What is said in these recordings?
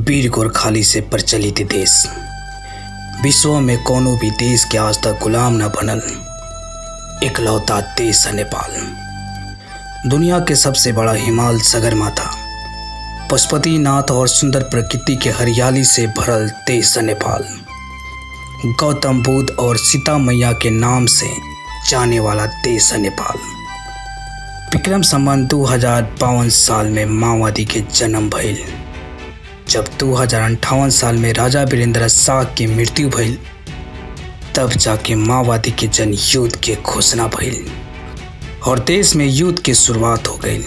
वीर गोरखाली से प्रचलित देश विश्व में कोनो भी देश के आज तक गुलाम न बनल इकलौता देश है नेपाल दुनिया के सबसे बड़ा हिमाल सगरमाथा पशुपति नाथ और सुंदर प्रकृति के हरियाली से भरल देश है नेपाल गौतम बुद्ध और सीता मैया के नाम से जाने वाला देश है नेपाल विक्रम संबंध दो हजार बावन साल में माओवादी के जन्म भइल जब दो हजार अंठावन साल में राजा वीरेंद्र शाह की मृत्यु भइल तब जाके माओवादी के जन युद्ध के घोषणा भइल और देश में युद्ध की शुरुआत हो गई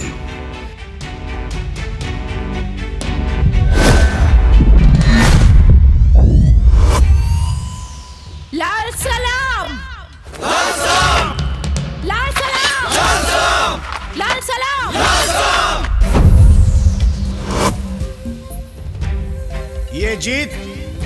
लाल सलाम लाल सलाम लाल सलाम लाल सलाम ये जीत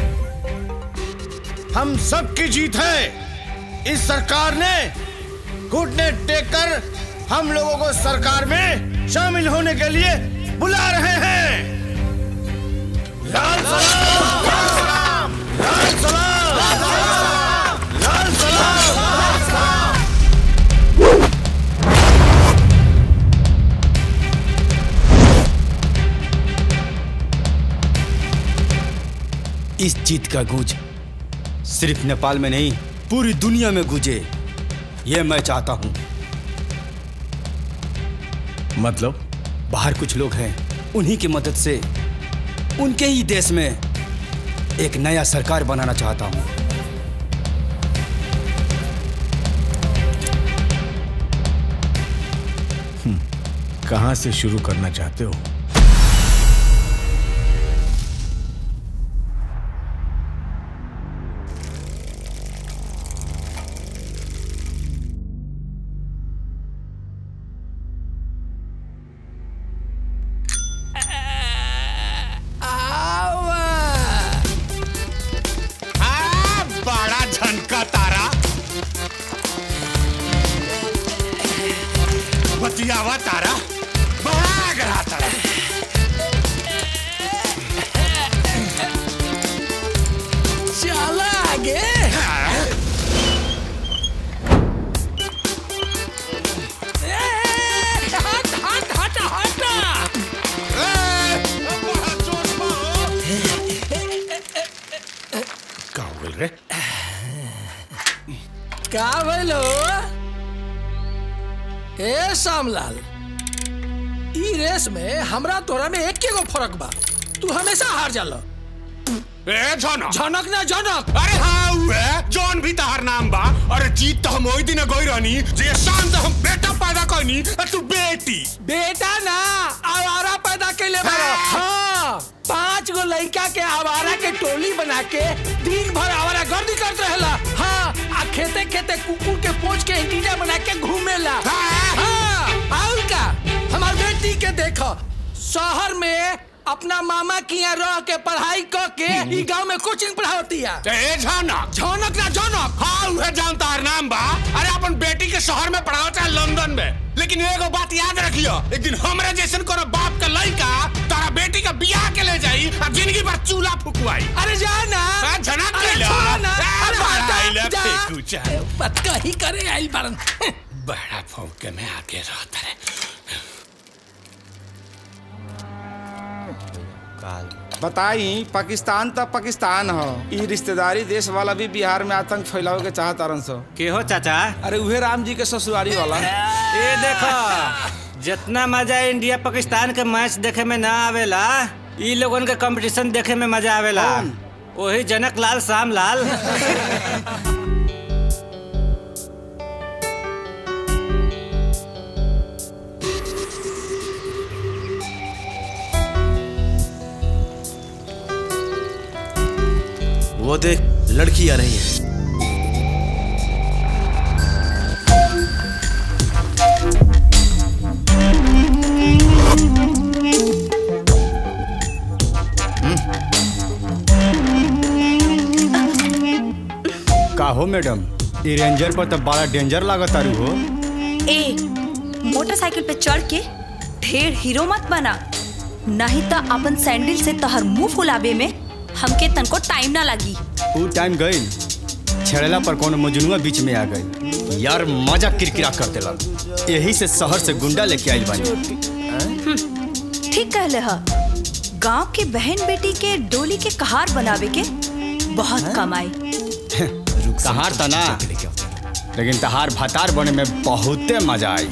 हम सब की जीत है इस सरकार ने घुटने टेक कर हम लोगों को सरकार में शामिल होने के लिए बुला रहे हैं लाल सलाम लाल सलाम लाल सलाम लाल सलाम लाल सलाम इस जीत का गूंज सिर्फ नेपाल में नहीं पूरी दुनिया में गूंजे ये मैं चाहता हूं मतलब बाहर कुछ लोग हैं उन्हीं की मदद से उनके ही देश में एक नया सरकार बनाना चाहता हूं कहां से शुरू करना चाहते हो आ, बड़ा झनका तारा बतियावा तारा बड़ा गरा तारा चल आगे हट हट हट हट ए, बड़ा जोश बा हो। का हो गइल रे का भइलो ए श्यामलाल ई रेस में हमरा तोरा में एक गो फर्क बा तू हमेशा हार जाला ए झनक झनक ना झनक अरे हाँ उहे जौन भी तहार नाम बा अरे जीत तो हम वही दिन गई रहनी जे शाम से हम बेटा पैदा करनी और तू बेटी बेटा ना आवारा पैदा कैले बारो हाँ पांच गो लड़का के आवारा के टोली बना के दिन भर आवारा गर्दी करते रहेला हाँ आ खेते खेते कुकुर के पोच के इंटीजा बना के घूमेला हाँ। हाँ और का हमार बेटी के देखो शहर में अपना मामा की यहाँ रह के पढ़ाई क के ई गांव में कोचिंग पढ़ाती है ए झनक झनक ना झनक हाँ उहे जान तार नाम बा अरे अपन बेटी के शहर में पढ़ाओ चाहे लंदन में लेकिन एगो बात याद रखियो एक दिन हमरे जैसन कोनो बाप का लड़का तारा बेटी का बियाह के ले जाई और जिंदगी भर चूल्हा फुकवाई अरे जा ना हाँ, झनक अरे कैला। छोड़ ना ए, अरे बड़ा हटा, आइला जा। फेंकू चाहे। पत्का ही करे आई बारन बड़ा फौके में आके रहता रे बताई पाकिस्तान त पाकिस्तान ह ई रिश्तेदारी देश वाला भी बिहार में आतंक फैलावे के चाहत तारन सो के हो चाचा अरे उहे राम जी के ससुरारी वाला ये देखो जितना मजा इंडिया पाकिस्तान के मैच देखे में ना आवेला ई लोगन के कंपटीशन देखे में मजा आवेला वही जनक लाल श्याम लाल वो देख लड़की आ रही है का हो मैडम ई रेंजर पर तो बड़ा डेंजर लागत तारू हो ए मोटरसाइकिल पे चढ़ के ढेर हीरो मत बना नहीं तो अपन सैंडल से तहर मुंह फुलावे में हमके तनको टाइम ना लगी ऊ टाइम गई छेड़ला पर कोनो मजनुआ बीच में आ गई यार मजा किरकिरा कर देला यही से शहर से गुंडा लेके आइल बानी ठीक कहले ह गांव के बहन बेटी के डोली के कहार बनावे के बहुत कमाई तहार ता ना लेकिन तहार भतार बने में बहुते मजा आई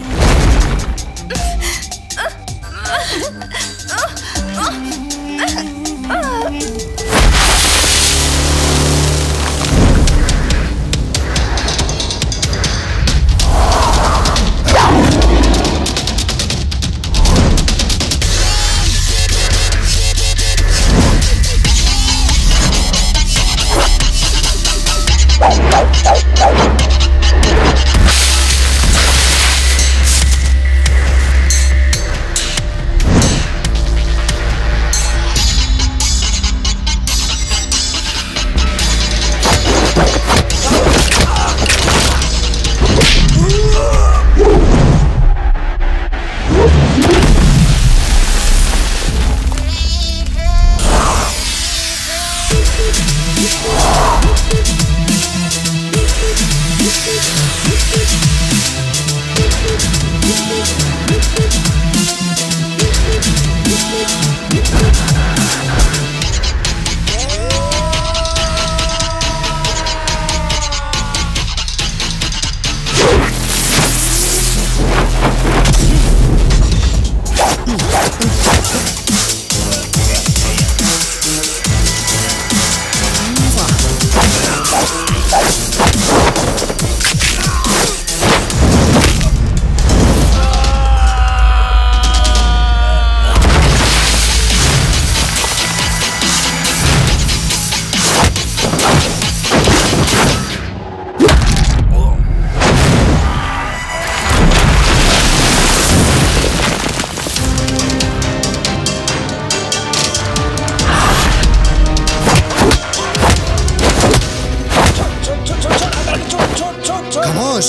खामोश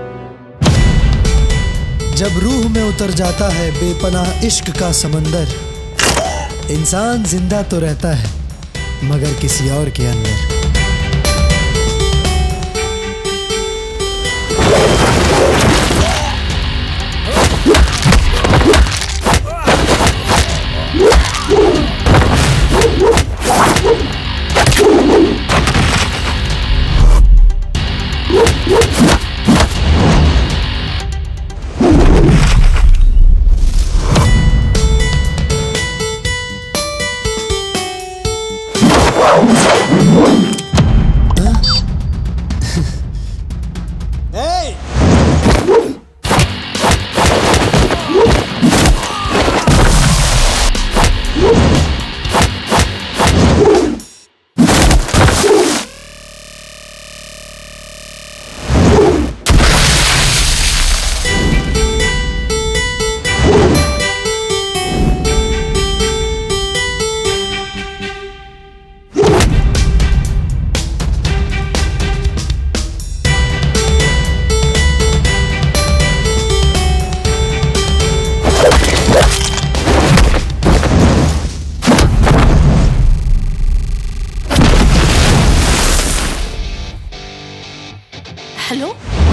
जब रूह में उतर जाता है बेपनाह इश्क का समंदर इंसान जिंदा तो रहता है मगर किसी और के अंदर हेलो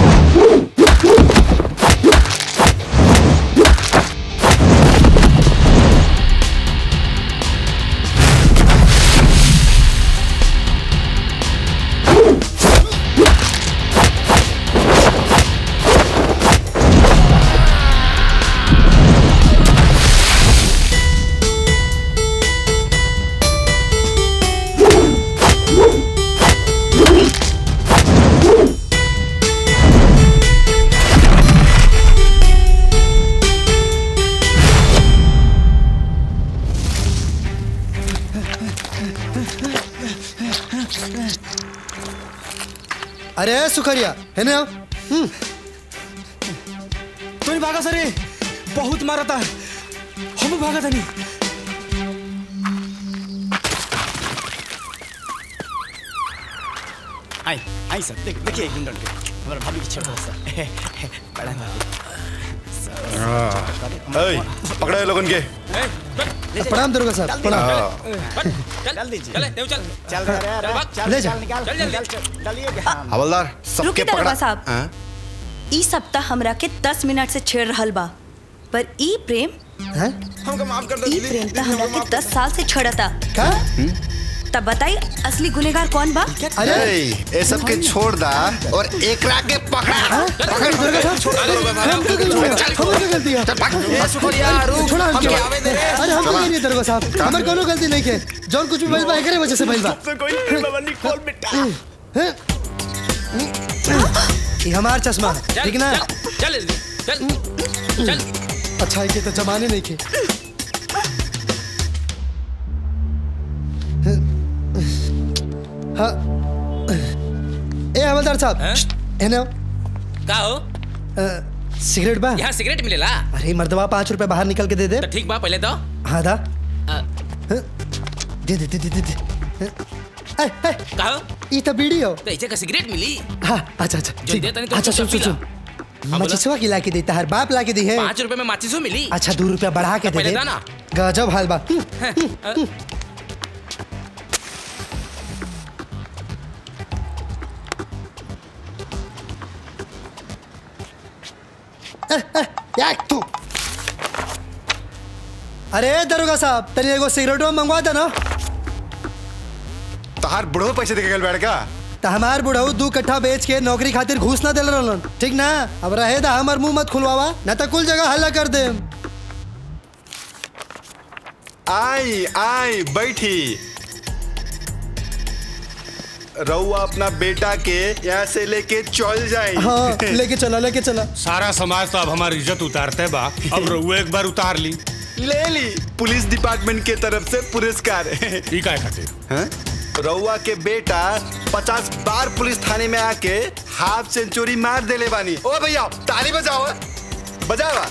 अरे सुखरिया है ना तू भागा सरे बहुत मारा था हम भागा था नहीं आई आई सर देख देखिए एक गुंडन के हमारा भाभी की छोटा सा बड़ा भाभी पकड़े लोगन के ए, प्रणाम दुर्गा साहब प्रणाम जल्दी चल चल चल चल ले जा निकाल चल, जल्दी। चल चलिए हवलदार सबके रुके पकड़ा दरोगा साहब हाँ? ई सप्ताह हमरा के दस मिनट से छेड़ रहल बा पर ई प्रेम हमको माफ कर ई प्रेम त हमरा के दस साल से छड़ता का तब बताई असली गुनेगार कौन बा अरे ये सब के छोड़ दा और एकरा के पकड़ा पकड़ दुर्गा साहब छोड़ हम क्या गलती है हम क्या गलती है चल भाग ए शुक्रिया रुक छोड़ा हमके हमके आवे दे रे अरे हम नहीं दरोगा साहब हमार कोनो गलती नहीं के जौन कुछ भी भइल बा एकरे वजह से भइल बा कोई बाबा निकोल बेटा हैं? ये हमार चश्मा है ठीक ना चल चल चल अच्छा के तो जमाने नहीं के हाँ ए हवलदार साहब है ना का हो सिगरेट बा यहाँ सिगरेट मिलेला अरे मर्दवा पाँच रुपए बाहर निकल के दे दे तो ठीक बा पहले तो हाँ दा अ, दे दे दे दे दे दे ए, ए, का हो ई तो बीड़ी हो तो ऐसे का सिगरेट मिली हाँ अच्छा अच्छा जो ठीक दे तनी तो अच्छा सुन सुन चुपचाप सुन हाँ, बोला। मचिसवा की ला के देता हर बाप ला के दी है पाँच रुपए में माचिसो मिली अच्छा दो रुपया बढ़ा के तो दे पहले दे दा ना। गजब हाल बा अ, या तू अरे दरोगा साहब तनी एगो सिगरेटो मंगवा दे ना तहार बुढ़ो पैसे देके गल बैठ का तो हमार बुढ़ऊ दू कट्ठा बेच के नौकरी खातिर घूस ना दिल रहलन ठीक ना अब रहे दा हमार मुंह मत खुलवावा ना तो कुल जगह हल्ला कर दे आई आई बैठी रउआ अपना बेटा के यहाँ से लेके चल जाए हाँ लेके चला लेके चला सारा समाज तो अब हमारी इज्जत उतारते बा अब रहुए एक बार उतार ली ले ली पुलिस डिपार्टमेंट के तरफ से पुरस्कार ई काय खातिर हैं? रउआ के बेटा पचास बार पुलिस थाने में आके हाफ सेंचुरी मार देले बानी ओ भैया ताली बजाओ बजावा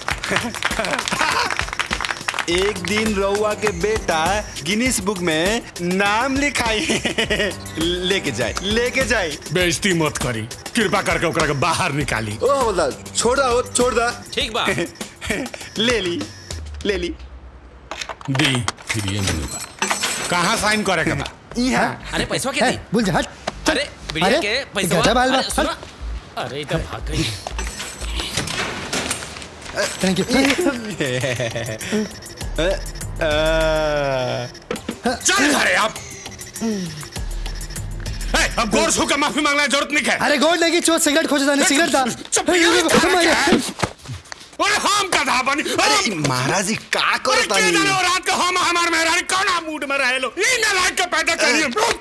एक दिन रउआ के बेटा गिनीस बुक में नाम लिखाई लेके जाए लेके जाए बेइज्जती मत करी कृपा करके ओकरा के बाहर निकाली ओ बोला छोड़ दा ओ, छोड़ दा ठीक बा ले ली ले ली दी फिर ये मिलेगा कहाँ साइन करे के बा यहाँ अरे पैसा के है, दी भूल जा हट अरे बिड़िया अरे, के पैसा गजब हाल बा, अरे, सुनो। अरे इधर भाग गई थैंक यू चल घरे आप ए, अब गोर छू के माफी मांगने की जरूरत नहीं है अरे गोड लगी चोट सिगरेट खोज दानी सिगरेट दा चुप अरे, यार, हमारे- अरे हम का था बनी अरे महाराज जी का अरे करता के नहीं जाने वो रात को हम हमार मेहरानी कौन मूड में रहे लो ई ना लाइक के पैदा करिए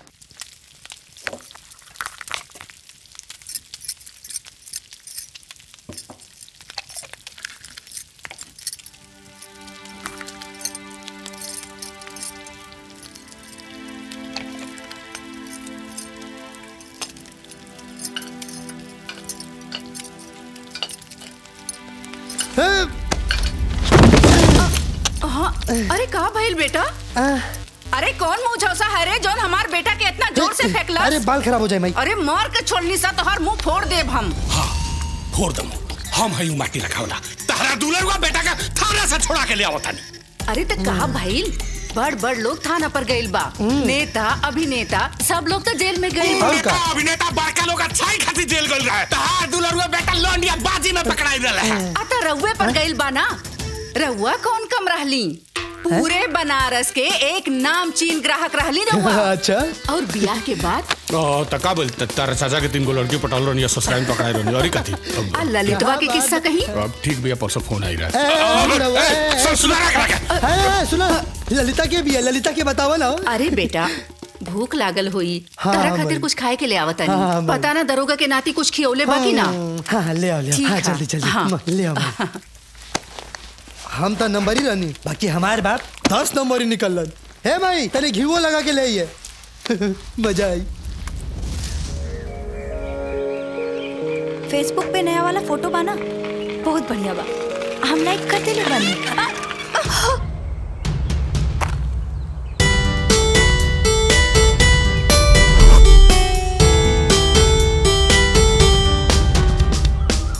हाँ, अरे कहा भइल बेटा अरे कौन मुंह झौसा है रे जौन हमार बेटा के इतना जोर से फेंकलस अरे बाल खराब हो जाए माई अरे मार के छोड़नी सा तोहर मुंह फोड़ देब हम फोड़ दम हम हई माटी रखावला तहरा दुलरुआ बेटा का थाना से छोड़ा के ले आवता नहीं अरे तो कहा भइल बड़ बड़ लोग थाना पर गइल बा नेता अभिनेता सब लोग तो जेल में गइल बा। नेता अभिनेता बड़का लोग अच्छाई खातिर जेल गइल रहे तहार दुलरुआ बेटा लौंडिया बाजी में पकड़ाई रहे आ तो रउए पर गइल बा ना रउआ कौन कम रहली पूरे बनारस के एक नामचीन ग्राहक रहली रउआ अच्छा और ब्याह के बाद ओ तका बोल तारा चाचा के तीन गो लड़की पटाल रहनी ससुराल में पकड़ाई रहनी और ई कथी अब आ ललितवा के किस्सा कही अब ठीक भैया परसों फोन आई रहा ए, है बुढ़वा, ए, ए, सुन सुना रख रख है, सुना ललिता के भी है ललिता के बतावा ना अरे बेटा भूख लागल हुई हाँ, तारा हाँ, खातिर बड़ी। कुछ खाए के ले आवता हाँ, हाँ, नहीं बड़ी। पता ना दरोगा के नाती कुछ खियौले बाकी ना हाँ हाँ, ले आओ ले आओ ठीक हाँ है। जल्दी जल्दी हाँ। म, ले आओ माई। हम तो नंबर ही रहनी बाकी हमारे बाप दस नंबर ही निकल है भाई तेरे घीवो लगा के ले आइए मजा आई फेसबुक पे नया वाला फोटो बाना बहुत बढ़िया बा हम लाइक करते ले बानी आ, आ,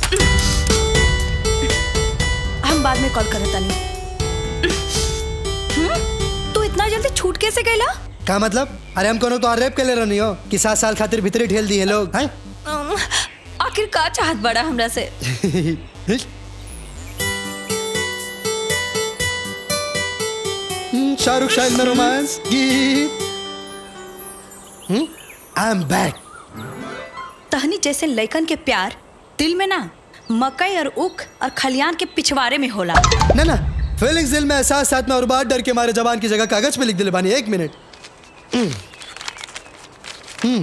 हम बाद में कॉल करता नहीं जल्दी छूट कैसे गईला का मतलब अरे हम कोनो तो रेप के ले रहनी हो कि सात साल खातिर भीतरी ढेल दिए लोग हैं अम, आखिर का चाहत बड़ा हमरा से हम्म, शाहरुख शाहिद में रोमांस गीत आई एम बैक तहनी जैसे लइकन के प्यार दिल में ना मकई और उख और खलियान के पिछवाड़े में होला ना ना फीलिंग्स दिल में एहसास साथ में और बात डर के मारे जबान की जगह कागज पे लिख दिले बानी एक मिनट हम्म। हम्म।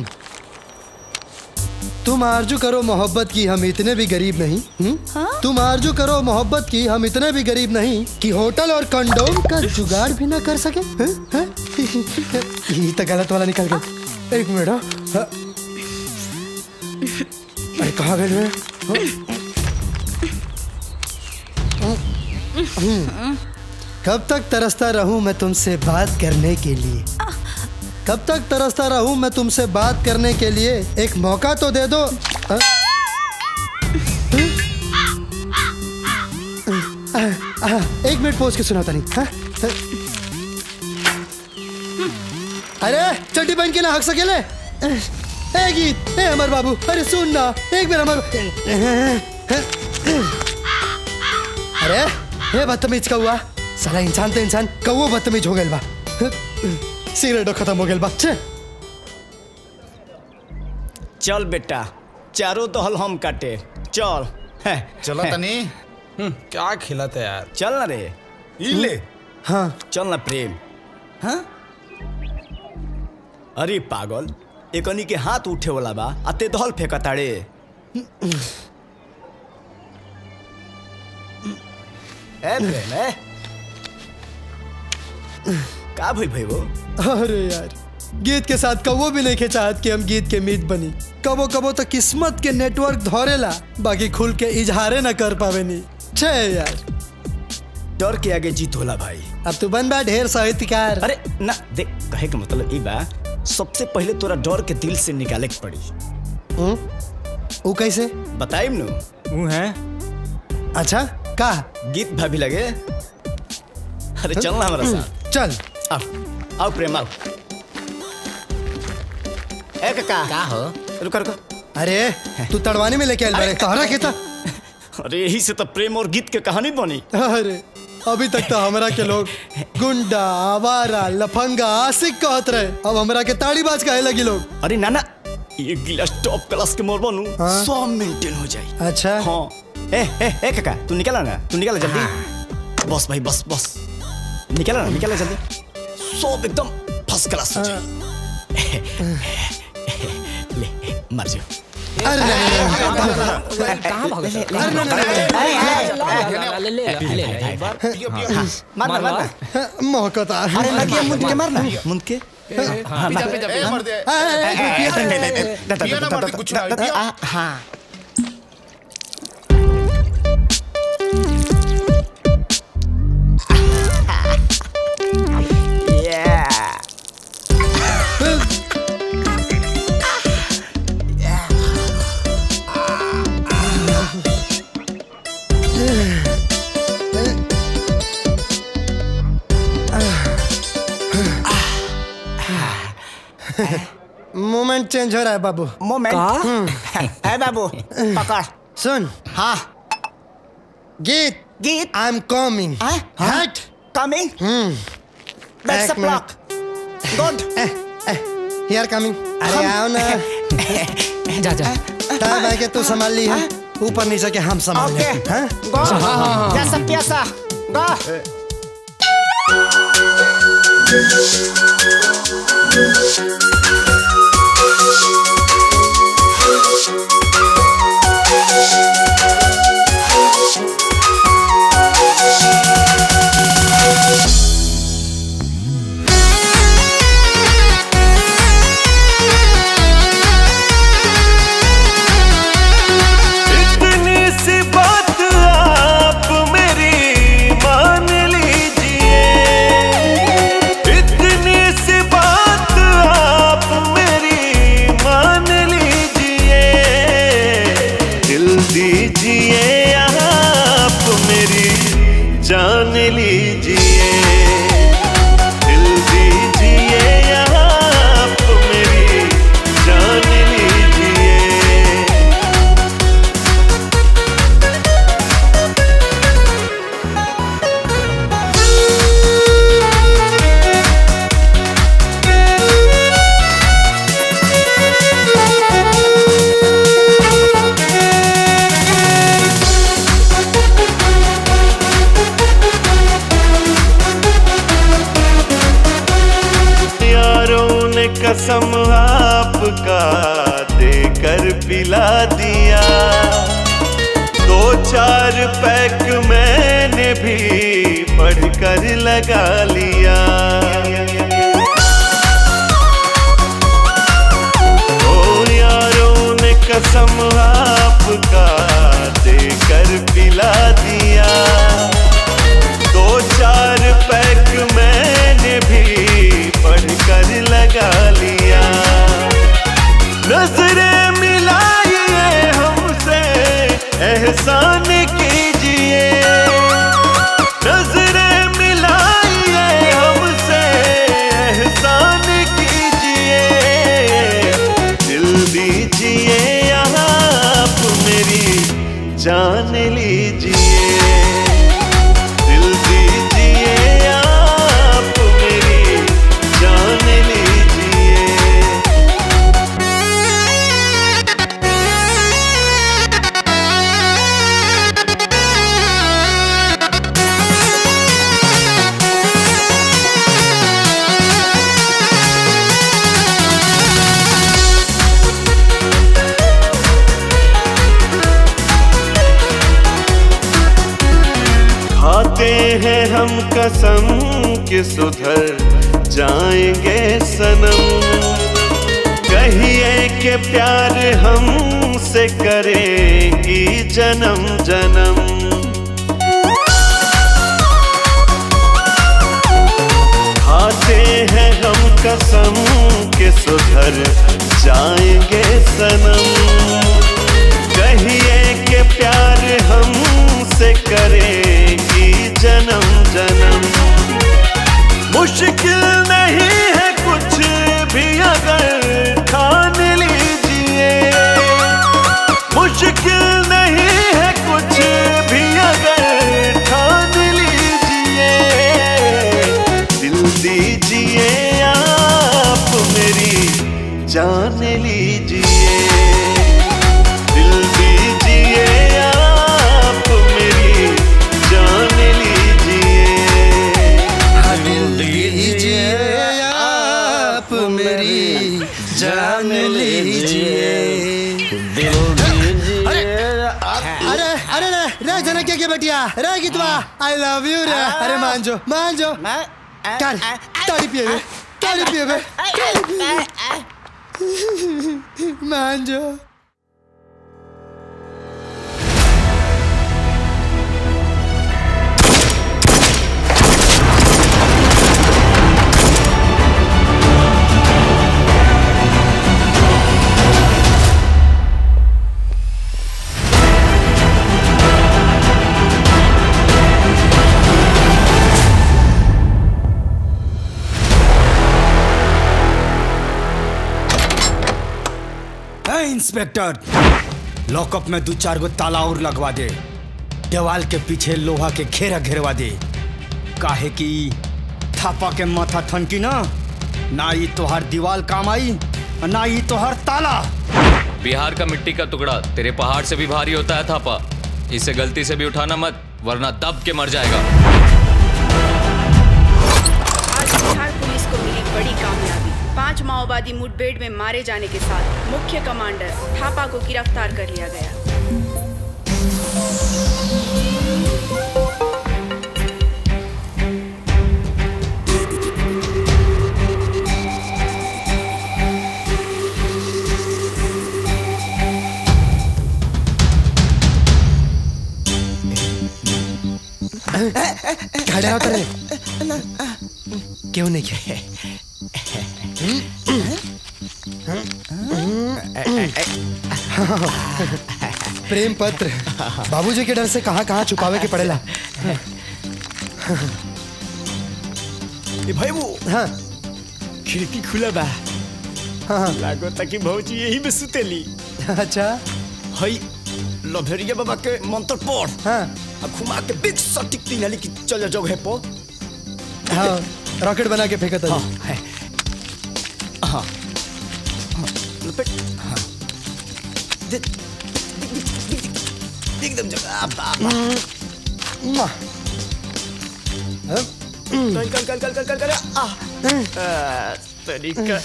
तुम आरजू करो मोहब्बत की हम इतने भी गरीब नहीं हम्म? तुम आरजू करो मोहब्बत की हम इतने भी गरीब नहीं कि होटल और कंडोम का जुगाड़ भी ना कर सके हैं? हैं? ये तो गलत वाला निकल गया एक मिनट हाँ। हाँ। अरे कहाँ गए मैं हम्म। कब तक तरसता रहूं मैं तुमसे बात करने के लिए कब तक तरसता रहूं मैं तुमसे बात करने के लिए एक मौका तो दे दो अ? अ, अ, एक मिनट पोज के सुनाता नहीं हाँ? अरे चड्डी पहन के ना हक सकेले ए गीत ए अमर बाबू अरे सुन ना एक मिनट अमर अरे ये बदतमीज का हुआ साला इंसान तो इंसान कौओ बदतमीज हो गए बा सिगरेटो खत्म हो गए बा छे चल बेटा चारों दहल हम काटे चल चलो तनी क्या खिलाते यार चल ना रे ई ले हाँ चल ना प्रेम हाँ अरे पागल एकनी के हाथ उठे वाला बा अते दहल फेंकताड़े ए प्रेम ए का भइल भाई वो अरे यार गीत के साथ कबो भी नहीं के चाहत कि हम गीत के मीत बनी कबो कबो तो किस्मत के नेटवर्क धरेला बाकी खुल के इजहारे ना कर पावे नहीं छे यार डर के आगे जीत होला भाई अब तू बन बा ढेर साहित्यकार अरे ना देख कहे के मतलब ई बा सबसे पहले तोरा डर के दिल से निकाले के पड़ी वो कैसे बताइम नु वो है अच्छा का गीत भाभी लगे अरे चल ना हमारा साथ चल आओ आओ प्रेम आओ ए काका का हो रुको रुको अरे तू तड़वानी में लेके आयल बारे तहरा के था अरे यही से तो प्रेम और गीत के कहानी बनी अरे अभी तक तो हमरा के लोग गुंडा आवारा लफंगा आशिक कहत रहे अब हमरा के ताड़ी बाज कहे लगी लोग अरे नाना ये गिलास टॉप क्लास के मोर बनू हाँ? सब मेंटेन हो जाए अच्छा हाँ ए ए ए काका तू निकला ना तू निकला जल्दी बस भाई बस बस निकला ना निकला जल्दी सब एकदम फर्स्ट क्लास हो जाए ले मर जाओ अरे कहाँ भागे मारना मारना मौकता अरे लगिए मुंड के मारना मुंड के हाँ, पिजा, पिजा, पिजा। मर दे। पियो ना मर दे, कुछ ना, पियो। हाँ मोमेंट चेंज हो रहा है बाबू मोमेंट है बाबू पकड़ सुन हाँ गीत गीत I am coming hut coming That's एक the block. Good. Here coming अरे आओ ना जा जा टाइम है कि तू संभाल ली है ऊपर नीचे के हम संभाल ले Okay. हैं? Go. हाँ, हाँ, हाँ। जैसा प्यासा Go. इतनी सी बात आप मेरी मान लीजिए इतनी सी बात आप मेरी मान लीजिए दिल दीजिए आप मेरी जान लीजिए दिल दी कसम आपका देकर पिला दिया दो चार पैक मैंने भी बढ़कर लगा लिया ओ यारों ने कसम आपका देकर पिला दिया दो चार पैक मैंने भी बढ़कर लगा लिया नजरें मिलाइए हमसे एहसान कीजिए नजरें मिलाइए हमसे एहसान कीजिए दिल दीजिए आप मेरी जान लीजिए दिल दीजिए आप मेरी जान लीजिए खाते हैं हम कसम कि सुधर जाएंगे सनम कहिए कि प्यार हमसे करेगी जन्म जन्म खाते हैं हम कसम कि सुधर जाएंगे सनम कहिए कि प्यार हमसे करेगी जन्म जन्म मुश्किल नहीं है कुछ भी अगर ठान लीजिए मुश्किल नहीं है कुछ भी अगर ठान लीजिए दिल दीजिए आप मेरी जान लीजिए दिल दीजिए आप मेरी जान लीजिए दिल दीजिए आप मेरी जान लीजिए अरे अरे अरे रे रे जना क्या क्या बेटिया रे कितवा आई लव यू रे अरे मान जो मान जो चल ताड़ी पिए बे ताड़ी पिए बे ताड़ी पिए बे। मान जो ए, इंस्पेक्टर लॉकअप में दो चार गो ताला और लगवा दे दीवाल के पीछे लोहा के घेरा घेरवा दे काहे कि थापा के माथा ठनकी ना ना ही तोहार दीवाल काम आई और ना ही तोहार ताला बिहार का मिट्टी का टुकड़ा तेरे पहाड़ से भी भारी होता है थापा इसे गलती से भी उठाना मत वरना दब के मर जाएगा आज बिहार पुलिस को मिली बड़ी कामयाबी पांच माओवादी मुठभेड़ में मारे जाने के साथ मुख्य कमांडर थापा को गिरफ्तार कर लिया गया खड़ा होता रे क्यों नहीं किया प्रेम पत्र बाबूजी के डर से कहाँ कहाँ छुपावे के पड़ेला ए भाई वो हाँ खिड़की खुला बा हाँ लागो ताकि भौजी यही में सुतेली अच्छा हई लभेरिया बाबा के मंत्र पढ़ हाँ अब घुमा के बिग सटिक तीन हाली की चल जगह पर हाँ रॉकेट बना के फेंका था हाँ है हाँ हाँ, लपेट हाँ दे- दिख- दिख- दिख- दिख- एकदम जगह आ, बा, बा। कल कल कल कल कल कल कल आ आ, तरीका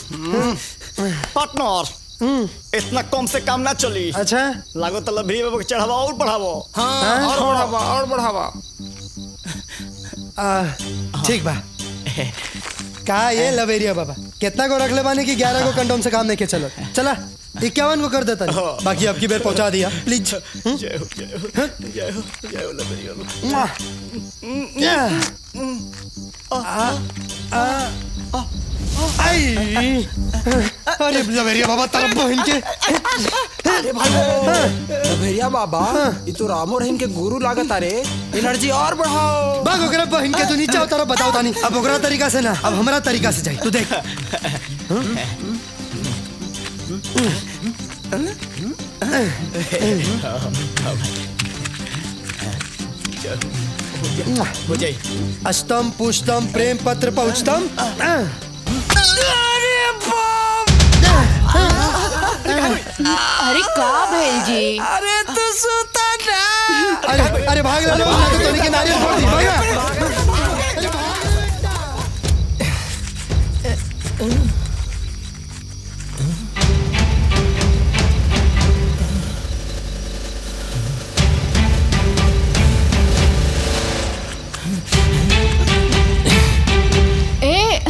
पार्टनर इतना कम से काम ना चली अच्छा लागो तो भी बाबू के चढ़ावा और बढ़ावो हाँ, और बढ़ावा और बढ़ावा आ, ठीक बा का ये लवेरिया बाबा कितना को रख ले बानी कि ग्यारह को कंडोम से काम नहीं के चलो चला इक्यावन को कर देता नहीं बाकी अब की बेर पहुंचा दिया प्लीज जय हो जय हो जय हो जय हो लबरिया आई अरे लवेरिया बाबा तरफ बहन के अरे भाई भेड़िया बाबा ये तो रामो रहीम के गुरु लागत अरे एनर्जी और बढ़ाओ बाग ओकरा बहन के तू नीचे उतारो बताओ तानी अब ओकरा तरीका से ना अब हमारा तरीका से जाई तू देख हो जाई अष्टम पुष्टम प्रेम पत्र पहुंचतम अरे का भेल जी अरे तू सुता ना अरे अरे भाग ला लोग ना तो तोनी के नारियल फोड़ दी भागा ए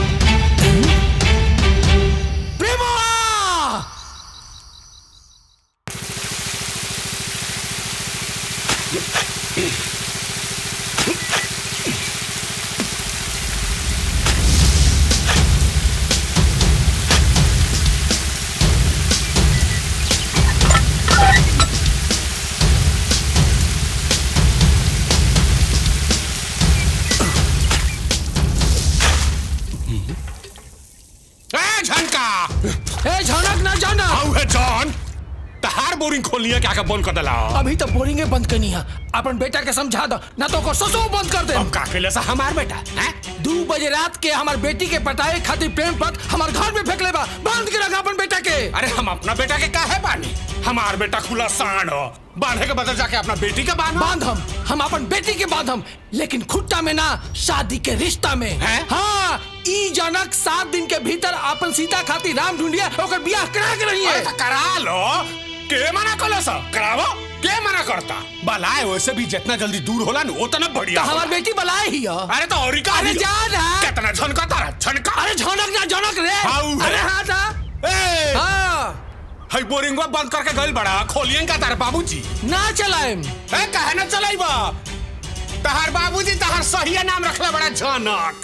ए झनका ए झनक ना जाना हाउ है जॉन तहार बोरिंग खोलनी क्या का बंद कर देला अभी तो बोरिंगे बंद करनी है अपन बेटा के समझा दो ना तो को ससो बंद कर दे अब का केले सा हमार बेटा हैं दो बजे रात के हमार बेटी के पटाए खातिर प्रेम पक हमार घर में फेंक लेबा बंद के रखा अपन बेटा के अरे हम अपना बेटा के काहे बानी हमार बेटा खुला सांड हो बांधे के बदल जाके अपना बेटी के बांध बांध हम हम अपन बेटी के बांध हम लेकिन खुट्टा में ना शादी के रिश्ता में हैं? हाँ ई जनक सात दिन के भीतर अपन सीता खातिर राम ढूंढिया ओकर बियाह करा के रही अरे तो करा लो के मना कलो सा करावो के मना करता बलाए वैसे भी जितना जल्दी दूर होला ना उतना बढ़िया हमार होला। बेटी बलाए ही है अरे तो और का अरे ही हो। जा ना कितना झनका तारा झनका अरे झनक ना झनक रे हाउ है। अरे हाँ था ए हाँ हई बोरिंगवा बंद करके गइल बड़ा खोलियन का तार बाबूजी ना चलाएम ए काहे ना चलाइबा तहार बाबूजी तहार सही नाम रखले बड़ा झनक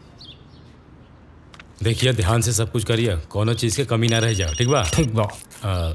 देखिए ध्यान से सब कुछ करिए कोनो चीज के कमी ना रह जाओ ठीक बा ठीक बा आ,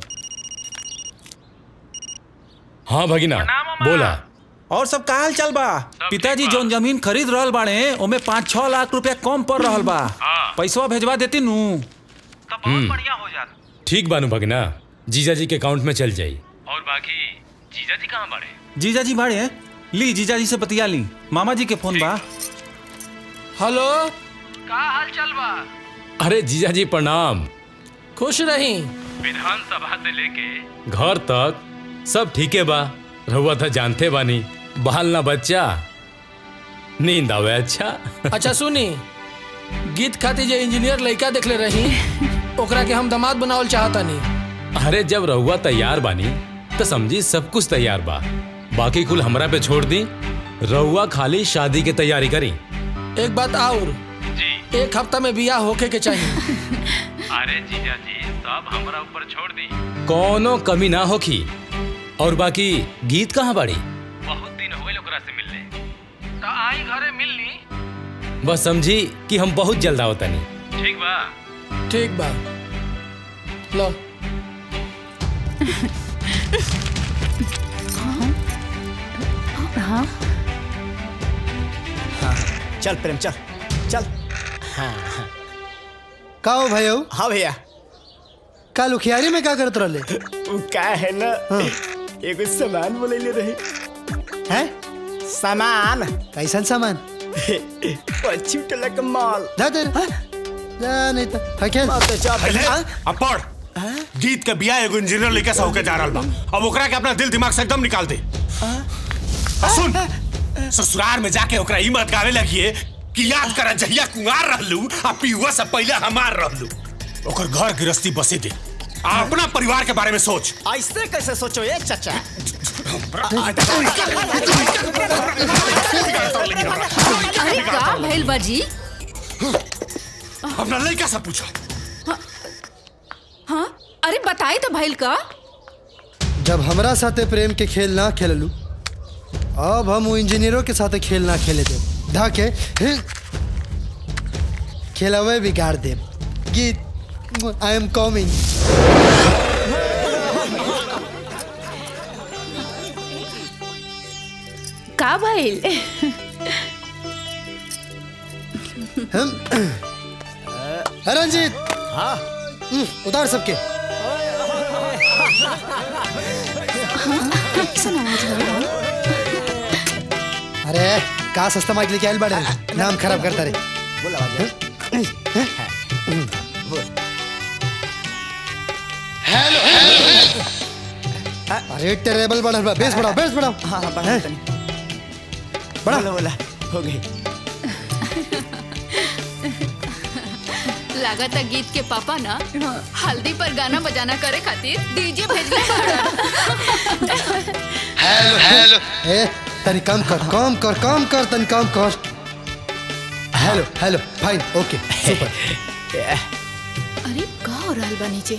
हाँ भगिना बोला और सब का हाल चल बा पिताजी जोन जमीन खरीद रहल बाड़े ओमे पाँच छह लाख रुपया कम पड़ रहल बा पैसवा भेजवा देती नू हम्म, ठीक बानू भगिना जीजा जी के अकाउंट में चल जाई और बाकी जीजा जी कहाँ बाड़े जीजा जी बाड़े ली जीजा जी से बतिया ली मामा जी के फोन बा हेलो का हाल चल बा अरे जीजा जी प्रणाम खुश रही विधानसभा से लेके घर तक सब ठीके बा रहुआ था जानते बानी बाल ना बच्चा नींद आवे अच्छा अच्छा सुनी गीत खातिर जे इंजीनियर लड़का देखले रही ओकरा के हम दामाद बनावल चाहता नहीं अरे जब रहुआ तैयार बानी तो समझी सब कुछ तैयार बा बाकी कुल हमरा पे छोड़ दी रहुआ खाली शादी की तैयारी करी एक बात और जी एक हफ्ता में बियाह होके के चाहिए अरे जीजा जी सब हमरा ऊपर छोड़ दी कोनो कमी ना होखी और बाकी गीत कहाँ बाड़ी बहुत दिन हो गए ओकरा से मिलने तो आई घरे मिल ली बस समझी कि हम बहुत जल्द आओ तनी ठीक बा ठीक बा लो हाँ चल प्रेम चल चल हाँ हाँ का हो भाई हाँ भैया का लुखियारी में का करत रहले का है ना एगो सामान बोले रहे हैं सामान कैसन सामान पश्चिम टोला का माल जा दे जा नहीं तो हकेल पहले अब पढ़ गीत के बिया एगो इंजीनियर लेके से होके जा रहल बा अब ओकरा के अपना दिल दिमाग से एकदम निकाल दे और सुन ससुराल में जाके ओकरा ई मत गावे लगिए कि कि याद कर जहिया कुंवार रहलू आ पियुआ से पहले हमार रहलू ओकर घर गृहस्थी बसे दे आ अपना परिवार के बारे में सोच ऐसे कैसे सोचो ये चाचा अरे का भइल बाजी अपना लड़का से पूछो हाँ अरे बताई तो भइल का जब हमरा साथे प्रेम के खेल ना खेललू अब हम वो इंजीनियरों के साथे खेल ना खेले दे धाके खेलवे बिगाड़ दे गीत आई एम कमिंग का भइल हम रंजीत हाँ उतार सबके कैसन आवाज हो रहा अरे का सस्ता माइक लेके आयल बाड़े नाम खराब करता रे बोल आवाज अरे टेरेबल बढ़ल बा बेस बढ़ाओ बेस बढ़ाओ हाँ हाँ बढ़ा तनी बड़ा बोला बोला हो गई लागत है गीत के पापा ना हल्दी पर गाना बजाना करे खातिर डीजे भेजले हेलो हेलो ए तनी कम कर कम कर कम कर तनी कम कर hello hello fine okay super अरे का हो रहल बा नीचे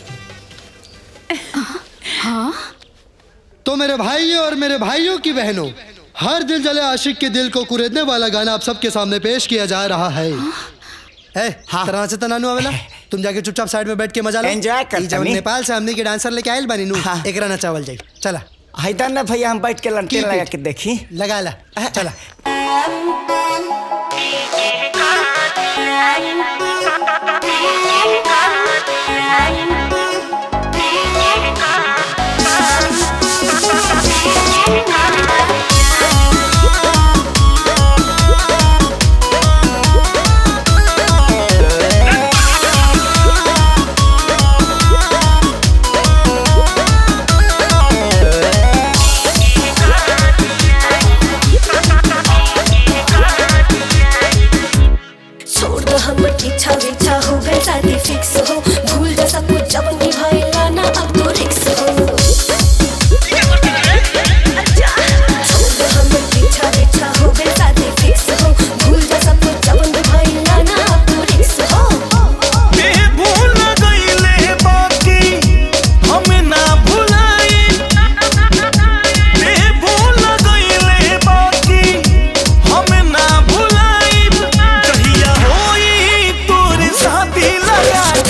हाँ तो मेरे भाइयों और मेरे भाइयों की बहनों हर दिल जले आशिक के दिल को कुरेदने वाला गाना आप सबके सामने पेश किया जा रहा है ए हाँ। तरह से तनानु आवेला तुम जाके चुपचाप साइड में बैठ के मजा लो Enjoy करता ई जब नहीं। नेपाल से हमने के डांसर लेके आयल बानी नु एकरा नचावल जाई चला हैदर ना भैया हम बैठ के लंटेन Keep लगा it. के देखी लगा ला चला छोड़ दो हम इच्छा विच्छा हो गए शादी फिक्स हो भूल जा सब कुछ जब निभाएगा ना अब तो रिक्स हो छोड़ दो हम इच्छा विच्छा हो गए शादी फिक्स हो भूल जा सब कुछ जब निभाएगा ना अब तो रिक्स हो ये भूल गईले बाकी हम ना भुलाई ये भूल गईले बाकी हम ना भुलाई कहिया होई तोर शादी लगा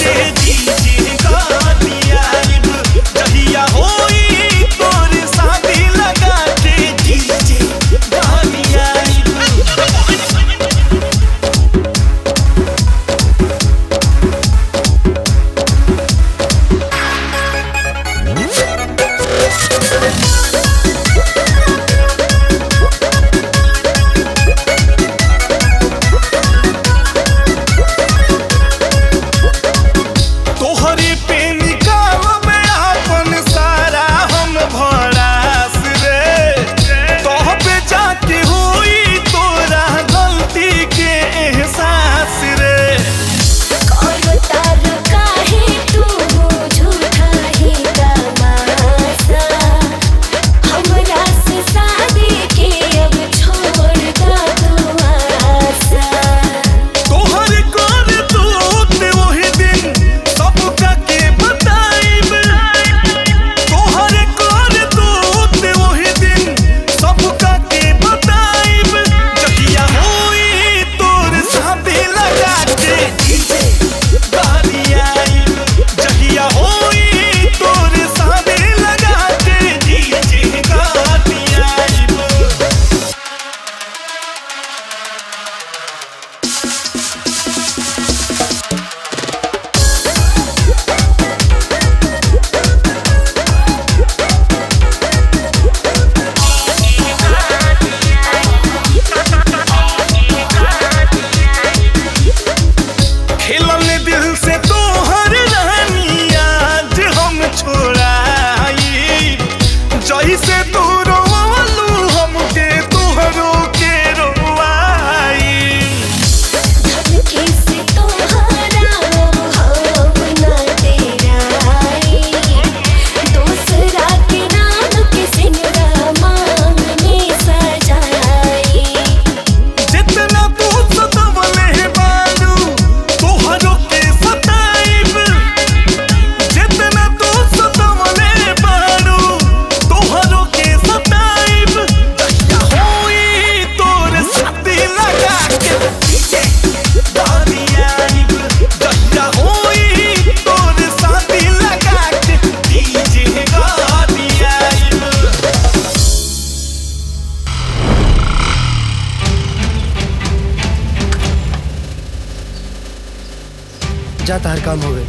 जाता हर काम हो गए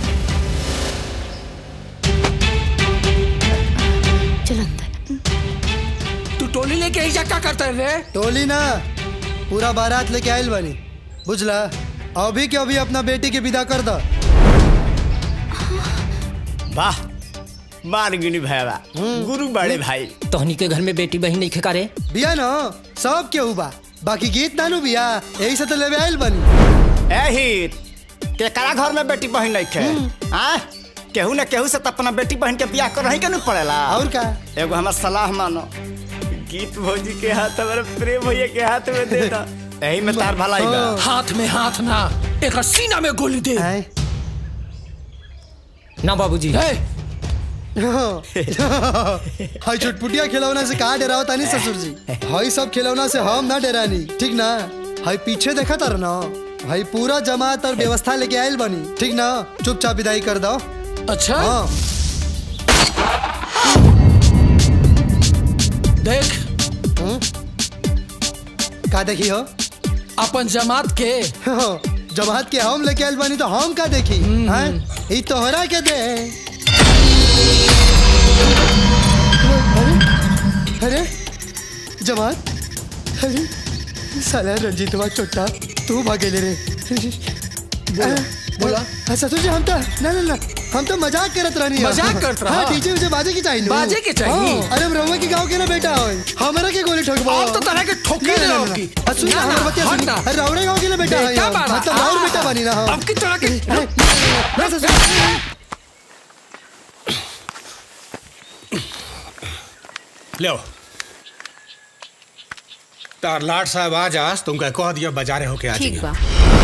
तू टोली लेके ही जा क्या करता है रे टोली ना पूरा बारात लेके आयल बनी बुझला अभी के अभी अपना बेटी के विदा कर दो वाह मार गिनी भैया गुरु बड़े भाई तोहनी के घर में बेटी बहन नहीं खेका रे बिया ना सब केहू बा बाकी गीत नानू बिया यही से तो लेवे आयल बनी एही केकरा घर में बेटी बहन नहीं खे आ केहू न केहू से तो अपना बेटी बहन के बियाह कर रही के नहीं पड़ेला और का एगो हमार सलाह मानो गीत भौजी के हाथ हमारे प्रेम भैया के हाथ में दे दो यही में तार भलाई बा हाथ में हाथ ना एक सीना में गोली दे ना बाबूजी हाई चुटपुटिया खिलौना से कहा डराओ तानी ससुर जी हाई सब खिलौना से हम ना डरानी ठीक ना हाई पीछे देखा तर ना भाई पूरा जमात और व्यवस्था लेके आयल बनी ठीक ना चुपचाप विदाई कर दो अच्छा हाँ देख का देखी हो अपन जमात के जमात के हम लेके आयल बनी तो हम का देखी हैं ई तोहरा के दे अरे अरे जमात अरे साला रंजीतवा चोट्टा तू भागेले रे बोला ससुर जी हम तो ना ना ना हम तो मजाक करत रहनी मजाक करत रहा? हाँ डीजे उजे बाजे की चाहिए बाजे के चाहिए? हाँ, अरे हम रहुआ के गांव के ना बेटा हो हमरा के गोली ठोकबो अब तो तरह के ठोके ना, ना, रहो ना, की। ना। सुन ना, हमर ना, बतिया हट सुनी ना। अरे रौड़े गांव के ना बेटा बेटा है बाना। मतलब और हाँ। बेटा बनी ना हम अब की तरह के ना ससुर लो तार लाट साहब आज आज तुमका कह दिया बाजारे होके आ ठीक बा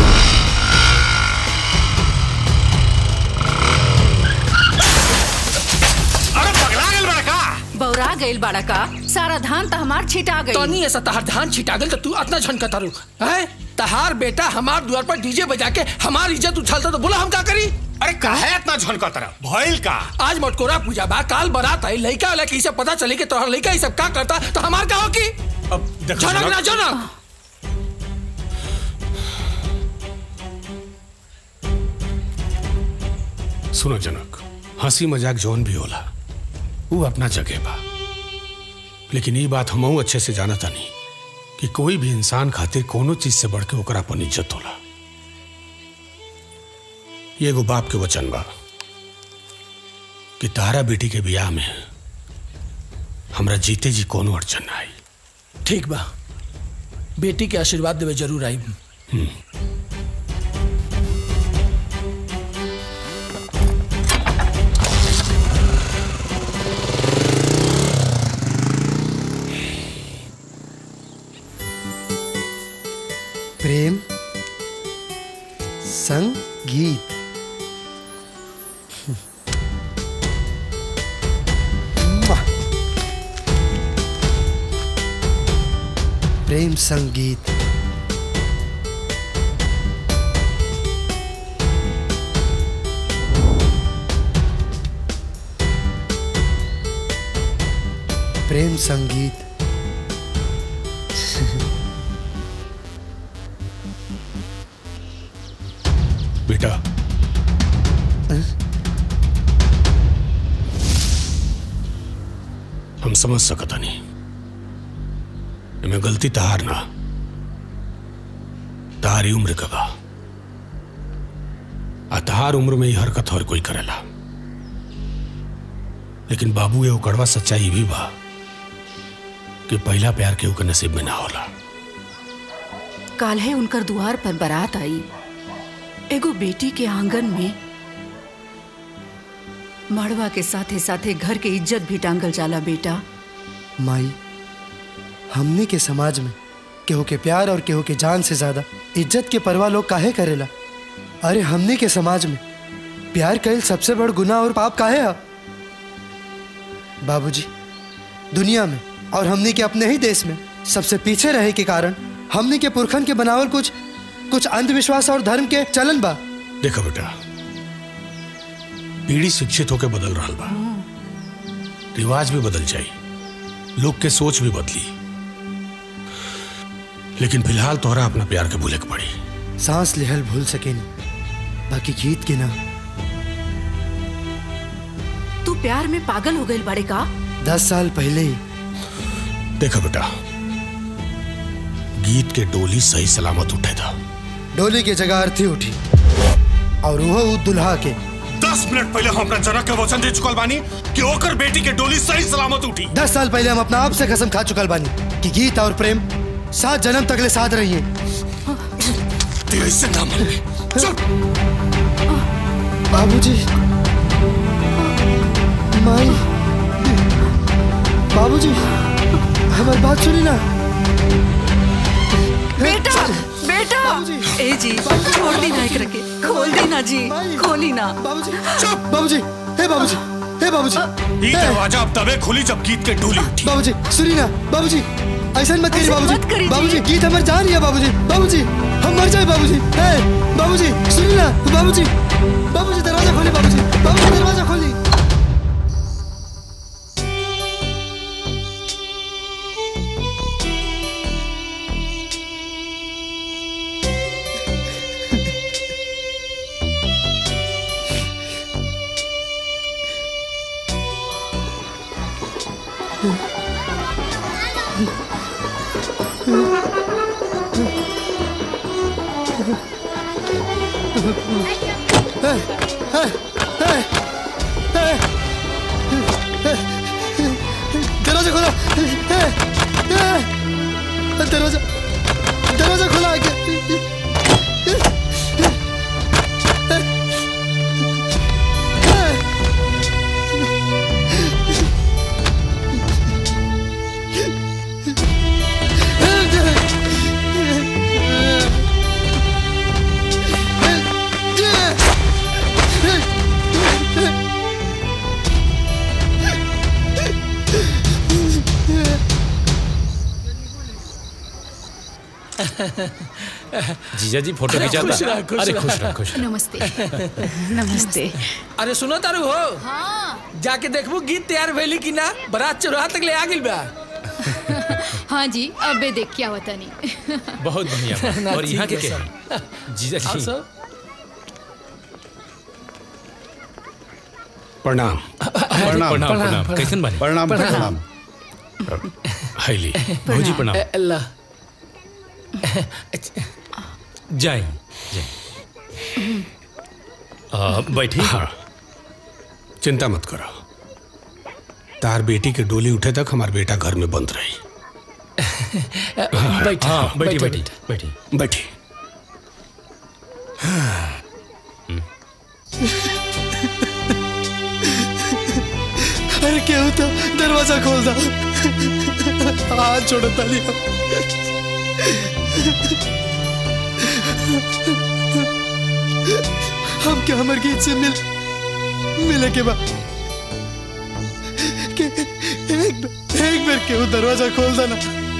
अरे पगला गेल बड़ा का बौरा गइल बाड़ा का सारा धान तो हमार छिटा गई तनी ऐसा तहार धान छिटा गल तो तू इतना झनका तारू हैं तहार बेटा हमार द्वार पर डीजे बजा के हमार इज्जत उछालता तो बोला हम का करी अरे काहे इतना झनका तरह भइल का आज मटकोरा पूजा बा काल बारात आई लइका वाला की सब पता चली कि तोहर लइका ई सब का करता तो हमार का हो की अब देखो जनक जनक- ना जनक सुनो जनक हंसी मजाक जौन भी होला वो अपना जगह बा लेकिन ये बात हमहू अच्छे से जाना तानी कि कोई भी इंसान खातिर कोनो चीज से बढ़ के ओकरा अपन इज्जत होला ये एगो बाप के वचन बा कि तारा बेटी के बियाह में हमरा जीते जी कोनो अड़चन ना आई ठीक बा बेटी के आशीर्वाद देवे जरूर आई प्रेम संगीत वाह। प्रेम संगीत प्रेम संगीत बेटा हम समझ सकता नहीं मैं गलती तहार ना तहारी उम्र का बा आ तहार उम्र में ही हरकत हर कोई करेला लेकिन बाबू ये कड़वा सच्चाई भी बा कि पहला प्यार केहू के नसीब में ना होला काल है उनकर द्वार पर बारात आई एगो बेटी के आंगन में मड़वा के साथे साथे घर के इज्जत भी टांगल जाला बेटा माई हमने के समाज में केहू के प्यार और केहू के जान से ज्यादा इज्जत के परवाह लोग काहे करेला अरे हमने के समाज में प्यार कैल सबसे बड़ गुनाह और पाप काहे है बाबूजी दुनिया में और हमने के अपने ही देश में सबसे पीछे रहे के कारण हमने के पुरखन के बनावल कुछ कुछ अंधविश्वास और धर्म के चलन बा देखो बेटा पीढ़ी शिक्षित होकर बदल रहा बा रिवाज भी बदल जाई लोग के सोच भी बदली लेकिन फिलहाल तोहरा अपना प्यार के भूले के पड़ी सांस लेहल भूल सके नहीं बाकी गीत के ना तू प्यार में पागल हो गई बड़े का दस साल पहले ही देखो बेटा गीत के डोली सही सलामत उठे था डोली की जगह अर्थी उठी और वो उ दुल्हा के दस मिनट पहले हम अपना जनक के वचन दे चुकल बानी कि ओकर बेटी के डोली सही सलामत उठी दस साल पहले हम अपना आप से कसम खा चुकल बानी कि गीत और प्रेम सात जन्म तकले साथ रहिए तेरे से ना मन चल बाबूजी माई बाबूजी हमारी बात सुनी ना बेटा बेटा ए जी छोड़ दी ना एक रखे खोल दी ना जी खोली ना चुप बाबूजी हे बाबूजी हे बाबूजी ये दरवाजा अब तबे खुली जब गीत के डोली उठी बाबूजी सुनी ना बाबूजी ऐसा मत करिए ऐसा मत बाबूजी करिए। बाबूजी गीत हमारे जान है बाबूजी बाबूजी हम मर जाए बाबूजी हे बाबूजी सुनी ना बाबूजी बाबूजी दरवाजा खोली बाबूजी बाबूजी दरवाजा खोली हे, हे, हे, हे, हे, दरवाजा खोला हे, हे, दरवाजा दरवाजा खोला आगे जीजा जी फोटो अरे खिंचा खुश रह, खुश अरे रह। खुश रह खुश रह नमस्ते नमस्ते अरे सुनो तारू हो हाँ जाके देखबू गीत तैयार भइली कि ना बारात चौराहा तक ले आ गेल बा हाँ जी अबे देख क्या होता नहीं बहुत बढ़िया बात। ना, और यहाँ के ठीक है क्या है? जीजा और जी सब प्रणाम प्रणाम प्रणाम प्रणाम कैसन बानी प्रणाम प्रणाम। हाईली भौजी प्रणाम ए, अल्लाह जाए बैठी हाँ चिंता मत करो तार बेटी के डोली उठे तक हमार बेटा घर में बंद रही बैठे हाँ बैठी बैठे, बैठी बैठी बैठी अरे क्या होता दरवाजा खोल दा हाथ छोड़ो ताली हम क्या हमारे गीत से मिल मिले के बाद के एक एक बार क्यों दरवाजा खोल देना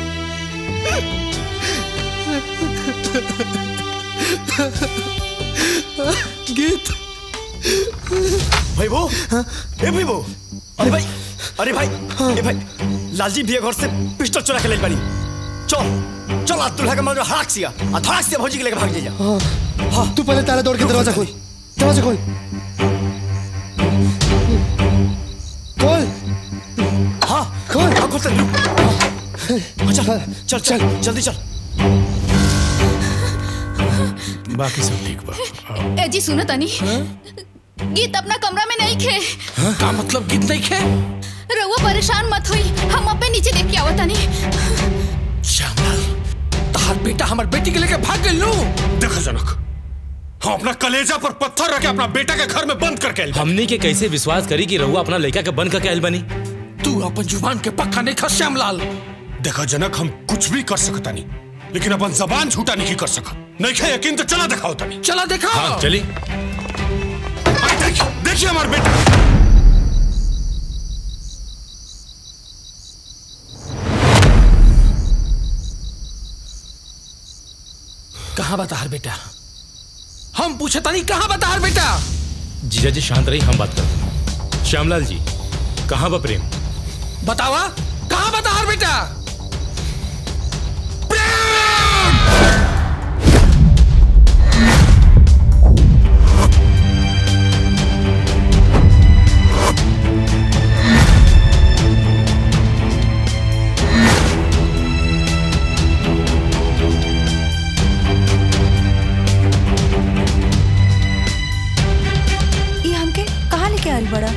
गीत भाई वो ए भाई वो अरे भाई अरे भाई ए भाई लालजी भैया घर से पिस्टल चुरा के ले बानी चल चल आज दुल्हा के मार हड़ाक सिया आ धड़ाक सिया भौजी के लेके भाग जा हाँ हाँ तू पहले ताला तोड़ के दरवाजा खोल दरवाजा खोल खोल हाँ खोल हाँ खोल हाँ, चल चल चल जल्दी चल बाकी सब ठीक बा ए जी सुनो तनी गीत अपना कमरा में नहीं खे का मतलब गीत नहीं खे रहुआ परेशान मत हुई हम अपने नीचे देख के आवत तनी श्यामलाल तार बेटा हमार बेटी के लेके भाग गेल नु देखो जनक हम अपना कलेजा पर पत्थर रख के अपना बेटा के घर में बंद करके आइल बानी। हमनी के कैसे विश्वास करी कि रहुआ अपना लड़का के बंद करके आयल बनी तू अपन जुबान के पक्का नहीं खस श्यामलाल देखा जनक हम कुछ भी कर सकता नहीं लेकिन अपन जबान झूठा नहीं कर सकत नहीं खे यकीन तो चला दिखाओ तनी चला दिखाओ हाँ चली देखिए देखिए हमारे बेटा कहाँ बता हर बेटा हम पूछे तनी कहाँ बता हर बेटा जीजा जी शांत रही हम बात करते हैं श्यामलाल जी कहाँ बा प्रेम बतावा कहाँ बता हर बेटा बड़ा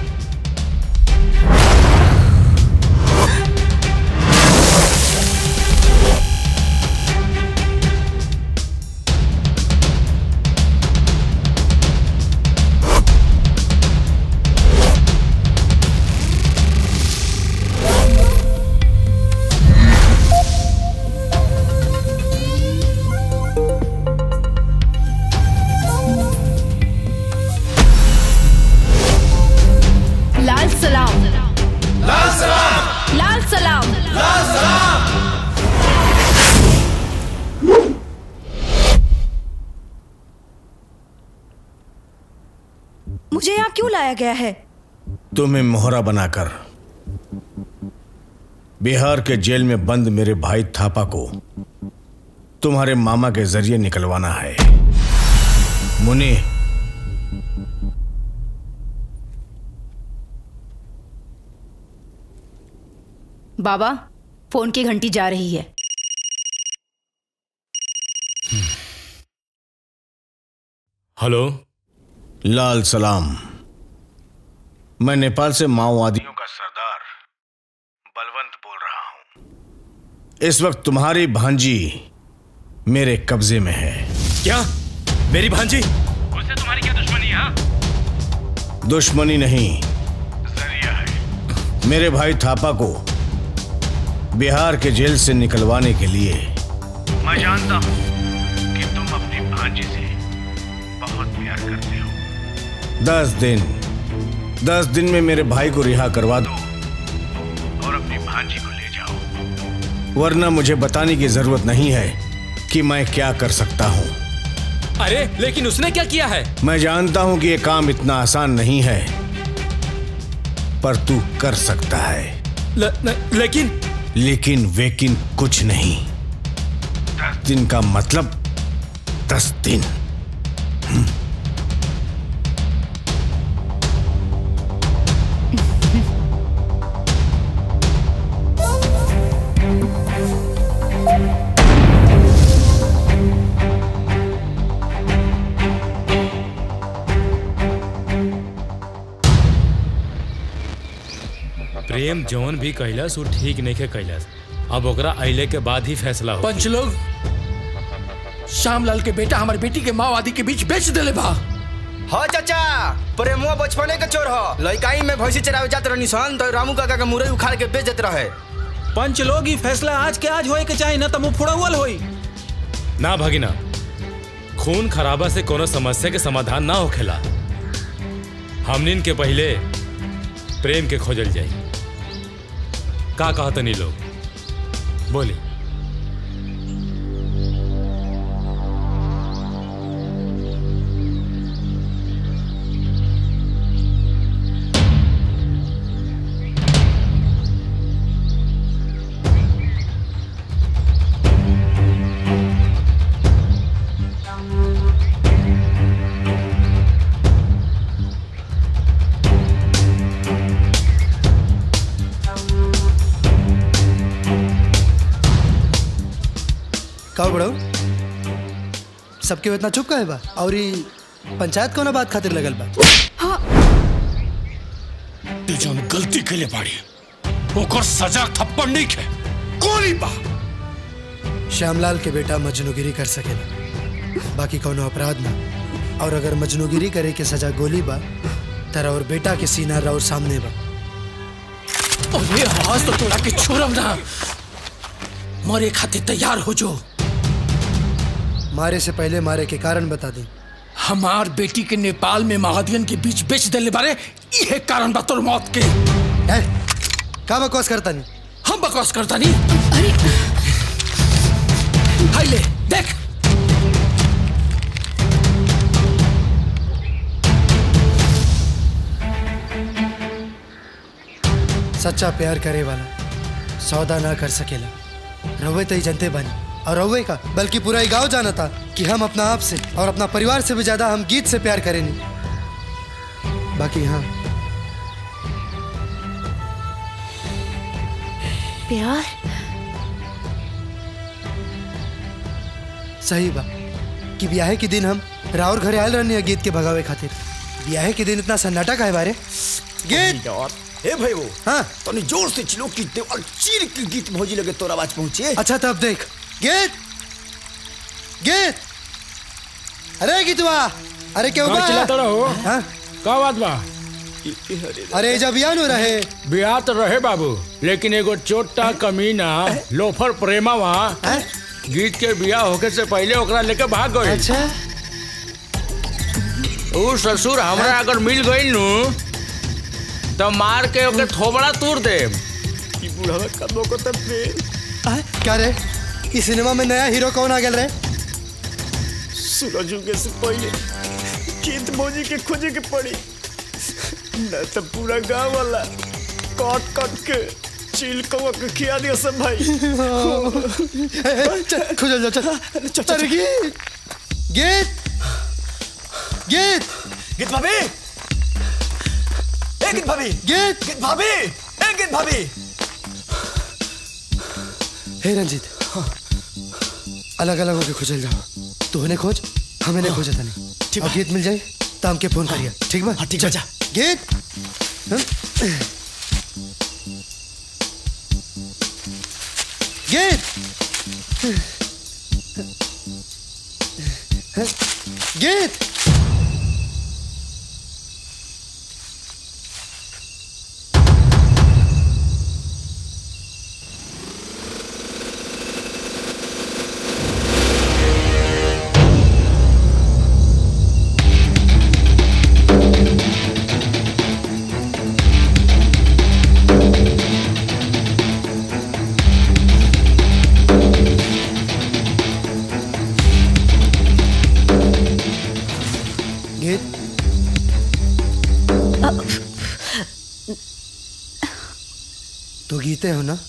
लाल सलाम लाल सलाम लाल सलाम लाल सलाम मुझे यहाँ क्यों लाया गया है तुम्हें मोहरा बनाकर बिहार के जेल में बंद मेरे भाई थापा को तुम्हारे मामा के जरिए निकलवाना है मुनि बाबा फोन की घंटी जा रही है हेलो लाल सलाम मैं नेपाल से माओवादियों का सरदार बलवंत बोल रहा हूं इस वक्त तुम्हारी भांजी मेरे कब्जे में है क्या मेरी भांजी उससे तुम्हारी क्या दुश्मनी है दुश्मनी नहीं जरिया है मेरे भाई थापा को बिहार के जेल से निकलवाने के लिए मैं जानता हूं कि तुम अपनी भांजी से बहुत प्यार करते हो दस दिन दस दिन में मेरे भाई को रिहा करवा दो और अपनी भांजी को ले जाओ वरना मुझे बताने की जरूरत नहीं है कि मैं क्या कर सकता हूं अरे लेकिन उसने क्या किया है मैं जानता हूं कि यह काम इतना आसान नहीं है पर तू कर सकता है ल, न, लेकिन लेकिन वेकिन कुछ नहीं दस दिन का मतलब दस दिन प्रेम जौन भी कैलस वो ठीक नहीं के कैलस अब ओकरा अइले के बाद ही फैसला हो पंच लोग श्यामलाल के बेटा हमारे बेटी के माओवादी के बीच बेच देले बा हाँ चाचा प्रेमुआ बचपने के चोर हो लड़काई में भैंसी चरावे जात रहनी सन तो रामू काका का मुरई उखाड़ के बेच देत रहे पंच लोग ही फैसला आज के आज होए के चाहिए ना तो मुंह फुड़ावल होई ना भगिना खून खराबा से कोनो समस्या के समाधान ना होखेला हमनिन के पहले प्रेम के खोजल जाई का कहतनी लोग बोली का बड़ो सबके इतना चुप का है बा और ई पंचायत कोनो बात खातिर लगल बा ते जौन गलती के लिए बाड़ी ओकर सजा थप्पड़ नहीं खे गोली बा श्यामलाल के बेटा मजनूगिरी कर सकेला बाकी कोनो अपराध ना और अगर मजनूगिरी करे के सजा गोली बा तेरा और बेटा के सीना और सामने बा अरे आवाज तो तोड़ा के छोड़म ना मरे खातिर तैयार हो जो मारे से पहले मारे के कारण बता दे हमार बेटी के नेपाल में माओवादियन के बीच बेच देले बारे यह कारण बा तोर मौत के का बकवास करता नहीं हम बकवास करता नहीं अरे हाय ले देख सच्चा प्यार करे वाला सौदा ना कर सकेला रवे तो ही जनते बनी और रवे का बल्कि पूरा ही गांव जाना था कि हम अपना आप से और अपना परिवार से भी ज्यादा हम गीत से प्यार करेंगे बाकी हाँ प्यार सही बा कि ब्याहे के दिन हम राउर घरे आयल रहनी है गीत के भगावे खातिर ब्याह के दिन इतना सन्नाटा का है बारे गीत ए भाई वो हाँ तनी जोर से चिलो कि देवाल चीर के गीत भौजी लगे तोरा आवाज पहुंचे अच्छा तब देख गीत गीत अरे गीतवा अरे क्यों का चिल्लाता रहो हाँ का बात बा अरे जब बियाह नु रहे बियाह तो रहे बाबू लेकिन एगो चोटा कमीना लोफर प्रेमा वहाँ गीत के बियाह होके से पहले ओकरा लेके भाग गए अच्छा ऊ ससुर हमरा अगर मिल गई नु तो मार के ओके थोबड़ा तूर दे ई बुढ़ावा कदो को तब पे क्या रे इस सिनेमा में नया हीरो कौन आ गया रे सूरज उगे से पहले गीत भौजी के खोजे के पड़ी न तो पूरा गांव वाला काट काट के चील कौवा के खिया दिया सब भाई चल खुजल जा चल अरे गीत गीत गीत गीत भाभी ए गीत भाभी गीत गीत भाभी ए गीत भाभी हे रंजीत अलग अलग होके खुजल जाओ तू हने खोज हमें नहीं खोजा था नहीं ठीक है गीत मिल जाए तो हमके फोन करिए ठीक बा हाँ ठीक चल। जा गीत हम? गीत गीत गीत तो गीते हो ना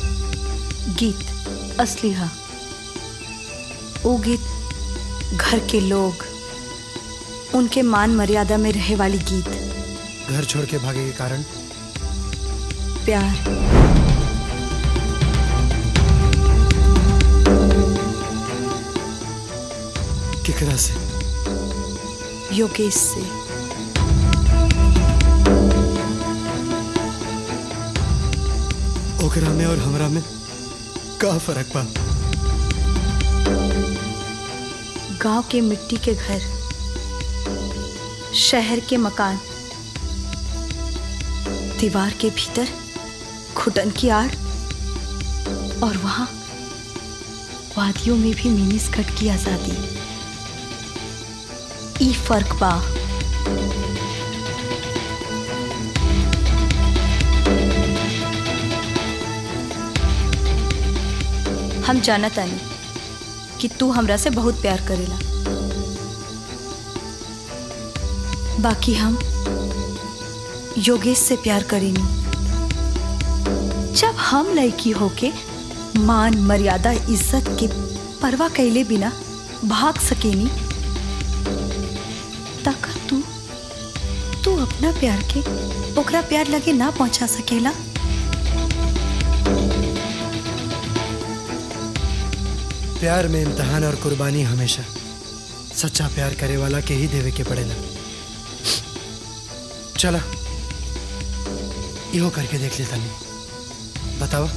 गीत असली हा वो गीत घर के लोग उनके मान मर्यादा में रहे वाली गीत घर छोड़ के भागे के कारण प्यार केकरा से योगेश से ओकरा में और हमरा में का फर्क बा गांव के मिट्टी के घर शहर के मकान दीवार के भीतर घुटन की आड़ और वहां वादियों में भी मिनी स्कर्ट की आजादी ई फर्क बा हम जानत तानी कि तू हमरा से बहुत प्यार करेला बाकी हम योगेश से प्यार करेनी जब हम लड़की होके मान मर्यादा इज्जत के परवाह कैले बिना भाग सकेनी तक तू तू अपना प्यार के ओकरा प्यार लगे ना पहुंचा सकेला प्यार में इम्तहान और कुर्बानी हमेशा सच्चा प्यार करे वाला के ही देवे के पड़ेला चला इहो करके देख लेता नहीं बतावा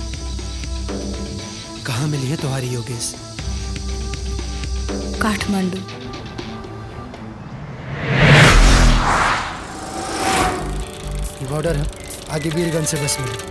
कहाँ मिली है तुम्हारी योगेश काठमांडू ये बॉर्डर है आगे वीरगंज से बस मिली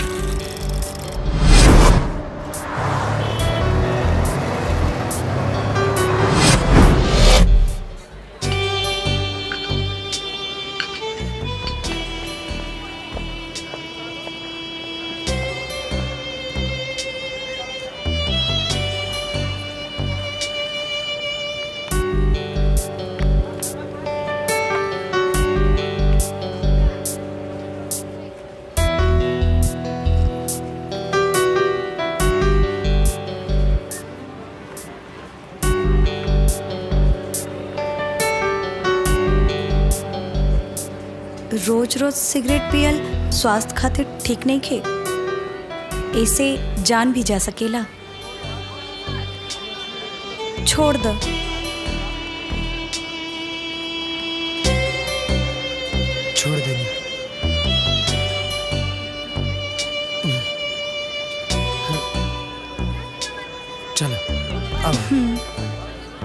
रोज रोज सिगरेट पियल स्वास्थ्य खातिर ठीक नहीं खे ऐसे जान भी जा सकेला छोड़ दो छोड़ देनी चलो अब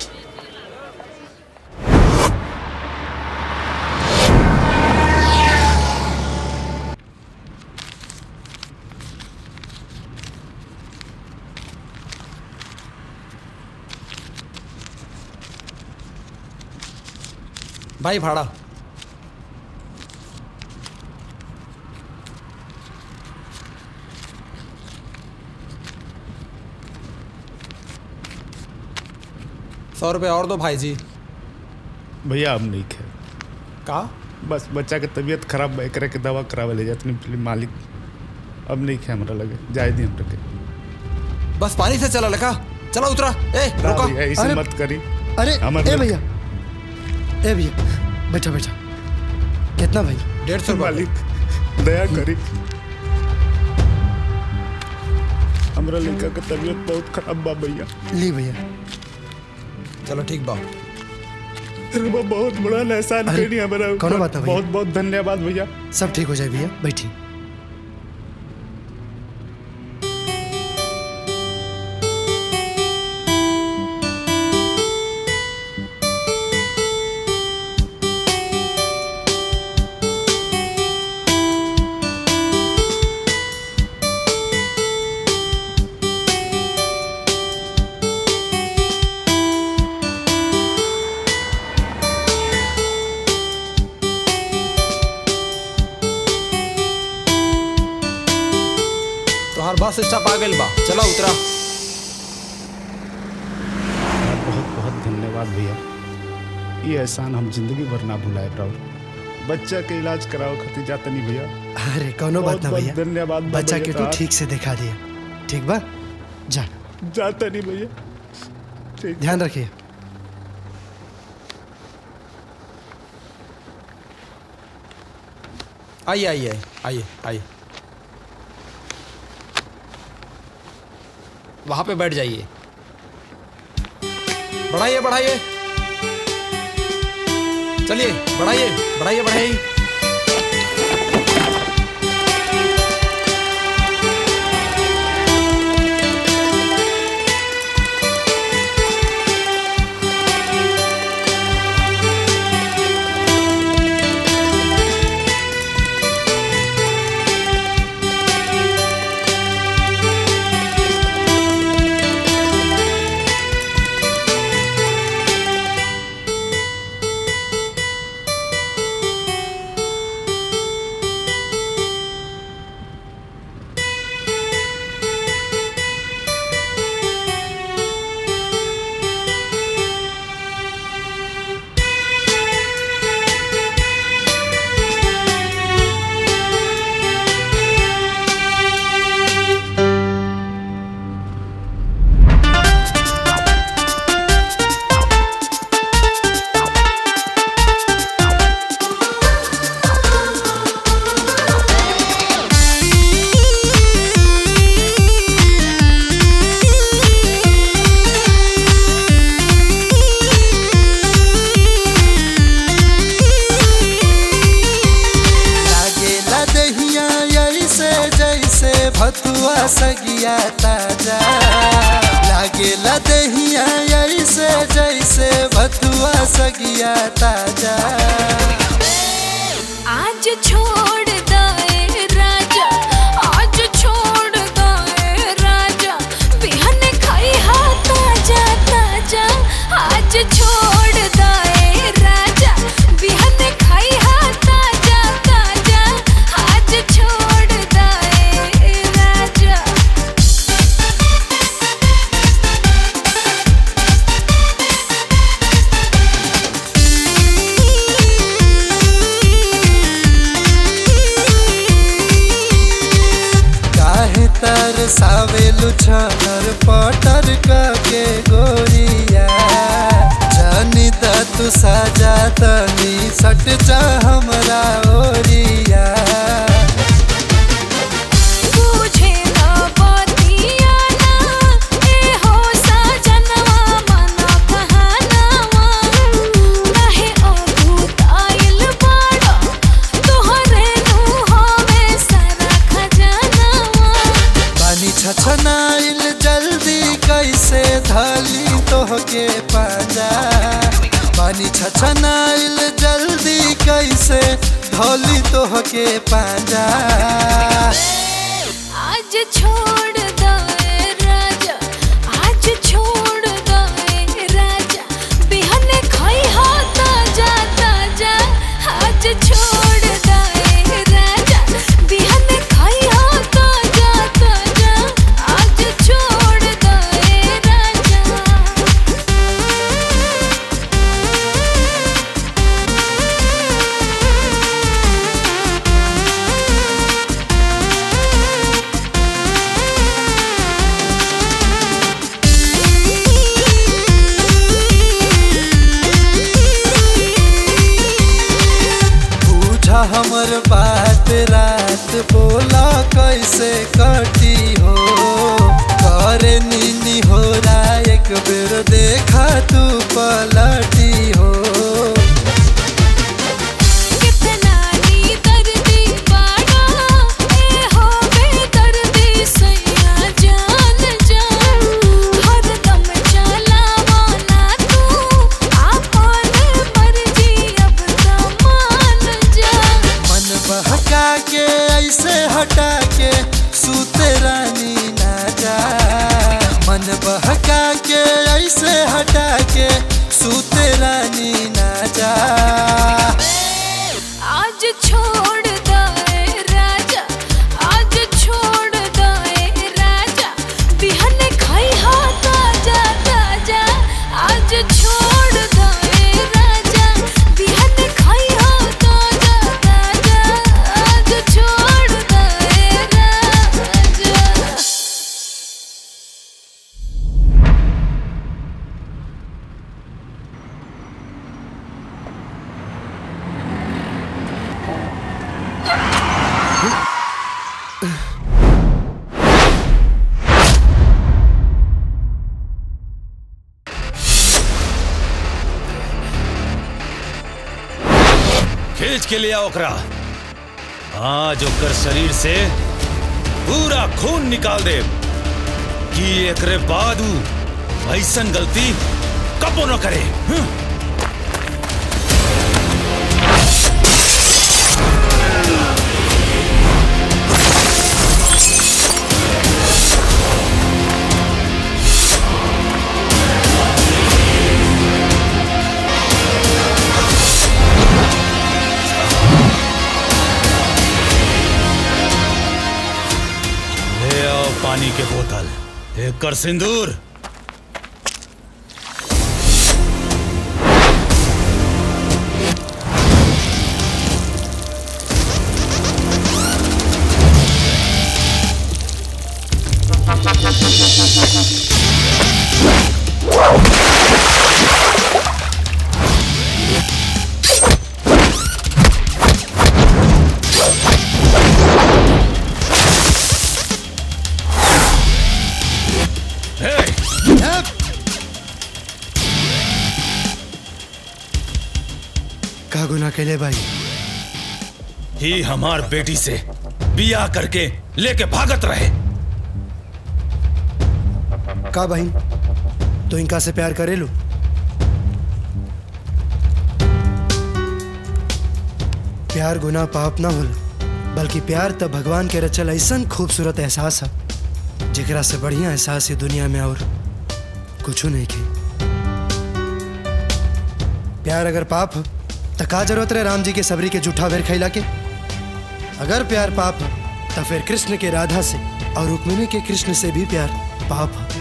भाई भाड़ा सौ रुपये और दो भाई जी भैया अब नहीं खे का बस बच्चा के तबीयत खराब बा एकरा के दवा करावे ले जात नहीं मालिक अब नहीं खे हमरा लगे जाए दी हमरा के बस पानी से चला लगा चला उतरा ए ना रुको भैया ऐसे मत करी अरे हमर ए लग- भैया ए भैया बैठा बैठा कितना भाई डेढ़ सौ मालिक दया करी हमरा लड़का के तबीयत बहुत खराब बा भैया ली भैया चलो ठीक बा अरे बा बहुत बड़ा एहसान अरे, करी हमरा ऊपर। कौनो बात है भैया। बहुत बहुत धन्यवाद भैया सब ठीक हो जाए भैया बैठी तोहार बस स्टॉप आ गइल बा चला उतरा बहुत बहुत धन्यवाद भैया ये एहसान हम जिंदगी भर ना भुलाए राहुल बच्चा के इलाज कराओ खातिर जाता नहीं भैया अरे कौनो बात ना बहुत- भैया बहुत धन्यवाद बा बच्चा भैया के तू तोहार। ठीक से दिखा दिया ठीक बा जा जाता नहीं भैया ठीक ध्यान रखिए आइए आइए आइए आइए वहां पे बैठ जाइए बढ़ाइए बढ़ाइए चलिए बढ़ाइए बढ़ाइए बढ़ाइए लागेला दहिया ऐसे जैसे भतुआ सगिया ताजा लागेला दहिया ऐसे जैसे भतुआ सगिया ताजा आज छोड़ दे राजा आज छोड़ दे राजा बिहन खाई हा ताजा ताजा आज छोड़ दे राजा बिहन खाई हा ताजा ताजा आज छोड़ दे राजा काहे तर सावेलु छर पटर के गोरिया जानी त तू सजा तनी सट जा हमरा ओरिया तुझे ना बतिया ना ए हो सजनवा मना कहनवा काहे अभूताइल बाड़ा धाली तोहके पाजा पानी छछनाइल जल्दी कैसे धोली तोहके पाजा आज छोड़ दे राजा आज छोड़ दे राजा बिहन खाई हो ताजा ताजा आज छोड़ दे राजा बिहन खाई हो ताजा ताजा आज छोड़ दे राजा पूछा हमर बात रात बोला कैसे कटी हो करे नीनी हो रहा एक बेर देखा तू पलटी हो कितना नी दर्दी बाड़ा ए हो बेदर्दी सैया जान जान हरदम चलावा ना तू आपन मर्जी अब तमान जा मन बहका के ऐसे हटा के सूते रानी ना जा मन बहका के ऐसे हटा के सूते रानी ना जा आज छोड़ दे राजा आज छोड़ दे राजा बिहन खाई हो ताजा ताजा आज छोड़ दे राजा बिहन खाई हो ताजा ताजा आज छोड़ दे राजा खींच के लिया ओकरा आज ओकर शरीर से पूरा खून निकाल दे कि एकरे बाद ऊ ऐसन गलती कबो न करे हम्म। ले आओ पानी के बोतल एक कर सिंदूर का गुना कैले भाई ही हमार बेटी से बिया करके लेके भागत रहे का बहन तो इनका से प्यार करेलू प्यार गुना पाप ना होला बल्कि प्यार त भगवान के रचल ऐसन खूबसूरत एहसास है जेकरा से बढ़िया एहसास ये दुनिया में और कुछ नहीं के प्यार अगर पाप है तो का जरूरत रहे राम जी के सबरी के जूठा वेर खैला के अगर प्यार पाप है तो फिर कृष्ण के राधा से और रुक्मिणी के कृष्ण से भी प्यार पाप है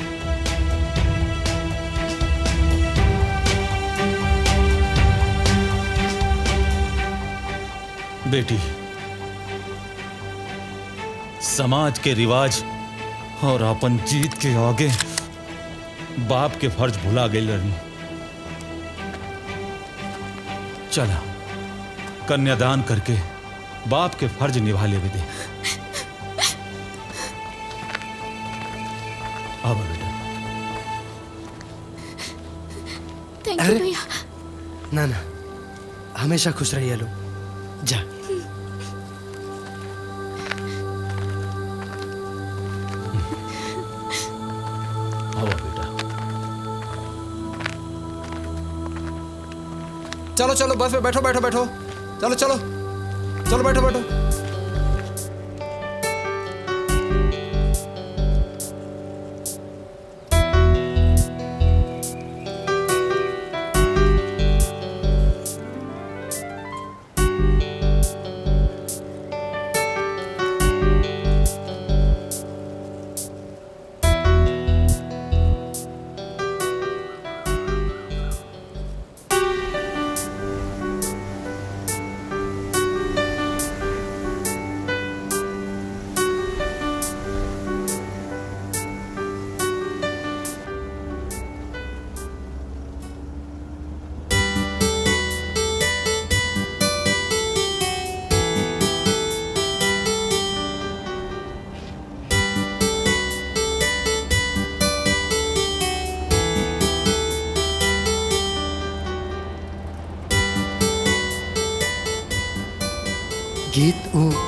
बेटी समाज के रिवाज और अपन जीत के आगे बाप के फर्ज भुला गई रही चला कन्यादान करके बाप के फर्ज निभा ले दे अब बेटा थैंक अरे। यू भैया ना ना हमेशा खुश रहिए लोग जा आओ बेटा चलो चलो बस में बैठो बैठो बैठो चलो चलो चलो बैठो बैठो गीत ऊ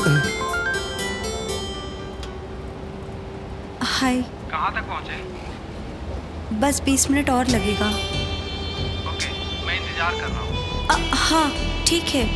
हाय कहाँ तक पहुँचे बस बीस मिनट और लगेगा ओके मैं इंतजार कर रहा हूँ अ, हाँ ठीक है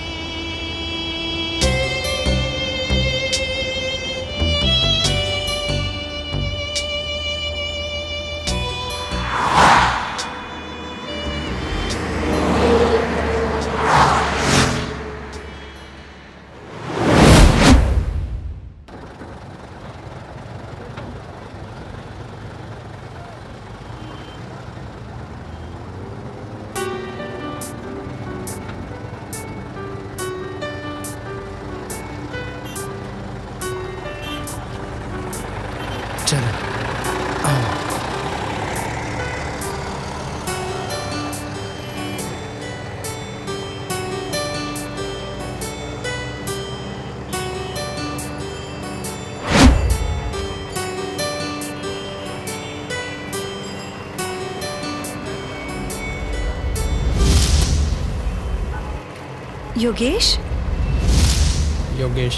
चलो आओ योगेश योगेश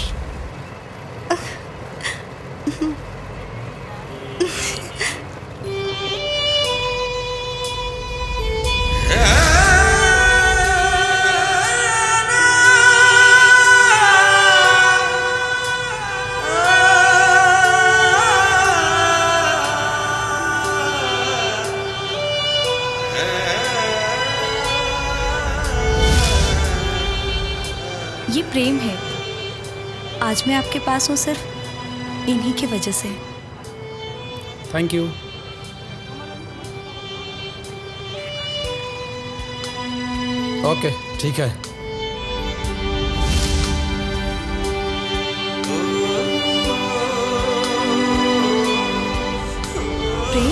ये प्रेम है आज मैं आपके पास हूँ सिर्फ इन्हीं की वजह से थैंक यू ओके ठीक है प्रेम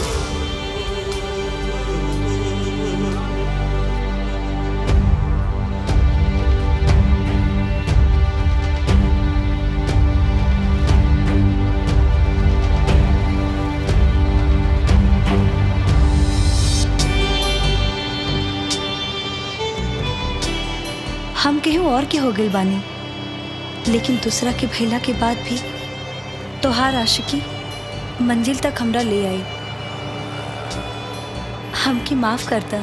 हम केहू और के हो गई बानी लेकिन दूसरा के भैला के बाद भी तोहार आशिकी मंजिल तक हमरा ले आई हमकी माफ करता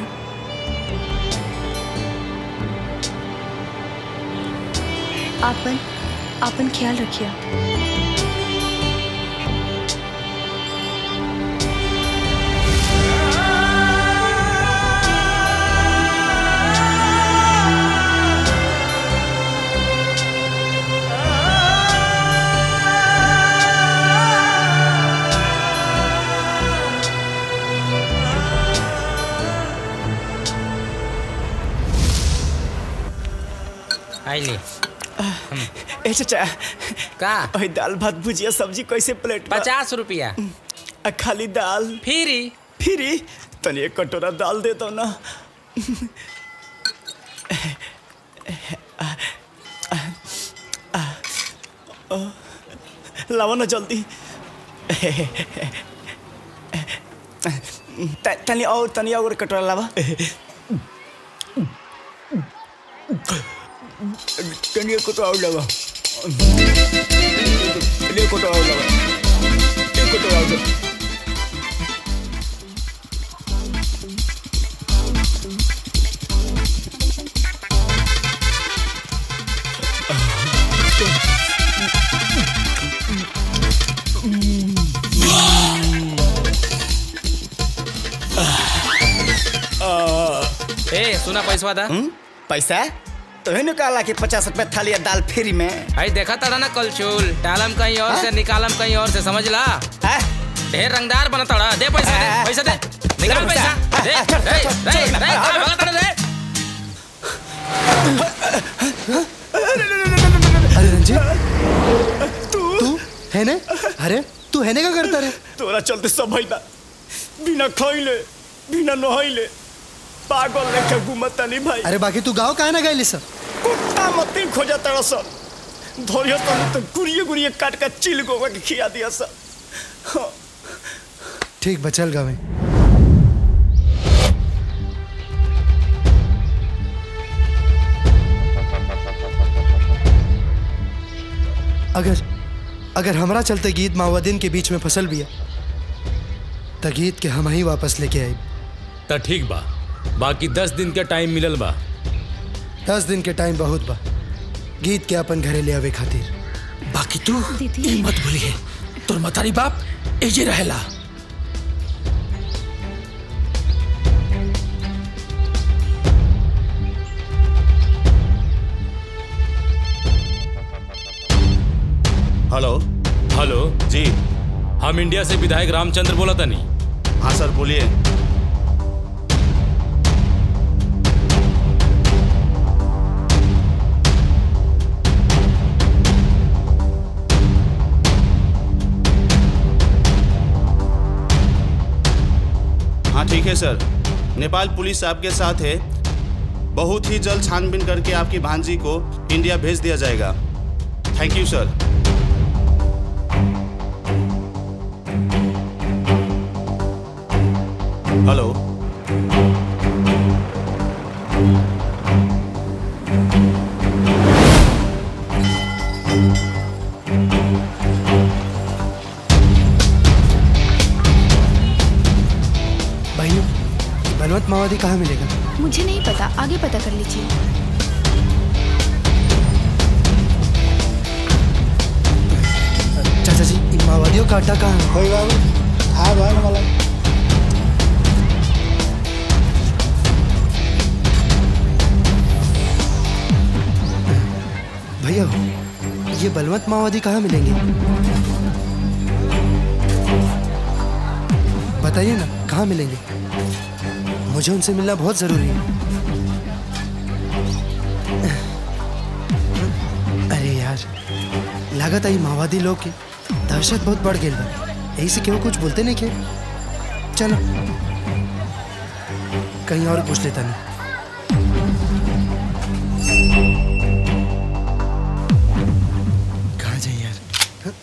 आपन आपन ख्याल रखिया आइले ए चाचा का ओए दाल भात भुजिया सब्जी कैसे प्लेट बा? पचास रुपया आ, खाली दाल फ्री फ्री तनी एक कटोरा दाल दे दो ना लाओ ना जल्दी त- तनी और तनी और कटोरा लावा तनी एक कटोरा और लावा तनी एक कटोरा और लावा एक कटोरा और लावा। ए सुना पैसा दा पैसा तो है कहला कि पचास रुपया थाली दाल फ्री में आई देखा था ना कल चूल टालम कहीं और से निकालम कहीं और से समझ ला ढेर रंगदार बना तड़ा दे पैसा दे पैसा दे निकाल पैसा दे दे दे दे कहाँ भागा तड़ा दे अरे रंजीत तू है ने अरे तू है ने क्या करता रे तोरा चलते सब भइला बिना खइले बिना नहइले पागल लेके घूमता नहीं भाई अरे बाकी तू गाँव काहे ना गए सब कुत्ता मती खोजा तड़ा सब धोरियो तने तो गुरिये गुरिये काट का चिल गोवा के खिया दिया सब हाँ। ठीक बचल गावे अगर अगर हमरा चलते गीत माओवादिन के बीच में फसल बिया त गीत के हम ही वापस लेके आई त ठीक बा बाकी दस दिन के टाइम मिलल बा दस दिन के टाइम बहुत बा गीत के अपन घरे ले आवे खातिर बाकी तू ई मत भूलिए तोर मतारी बाप एजे रहेला हेलो हेलो जी हम इंडिया से विधायक रामचंद्र बोला था नहीं हाँ सर बोलिए हाँ ठीक है सर नेपाल पुलिस आपके साथ है बहुत ही जल्द छानबीन करके आपकी भांजी को इंडिया भेज दिया जाएगा थैंक यू सर हेलो भाइयों बलवंत माओवादी कहाँ मिलेगा मुझे नहीं पता आगे पता कर लीजिए चाचा जी इन माओवादियों का अड्डा कहाँ है बाबू हाँ भाई वाला भैया ये बलवंत माओवादी कहाँ मिलेंगे बताइए ना कहाँ मिलेंगे मुझे उनसे मिलना बहुत जरूरी है अरे यार लागत आई माओवादी लोग की दहशत बहुत बढ़ गई बा यही से क्यों कुछ बोलते नहीं के चलो कहीं और पूछ लेता नहीं कहाँ जाए यार हाँ?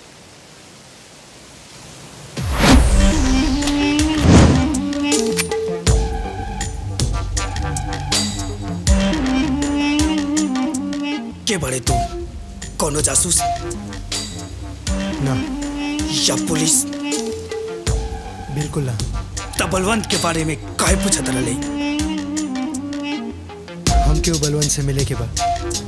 के बड़े तुम कोनो जासूस ना या पुलिस बिल्कुल ना तब बलवंत के बारे में काहे पूछत रहे हम क्यों बलवंत से मिले के बाद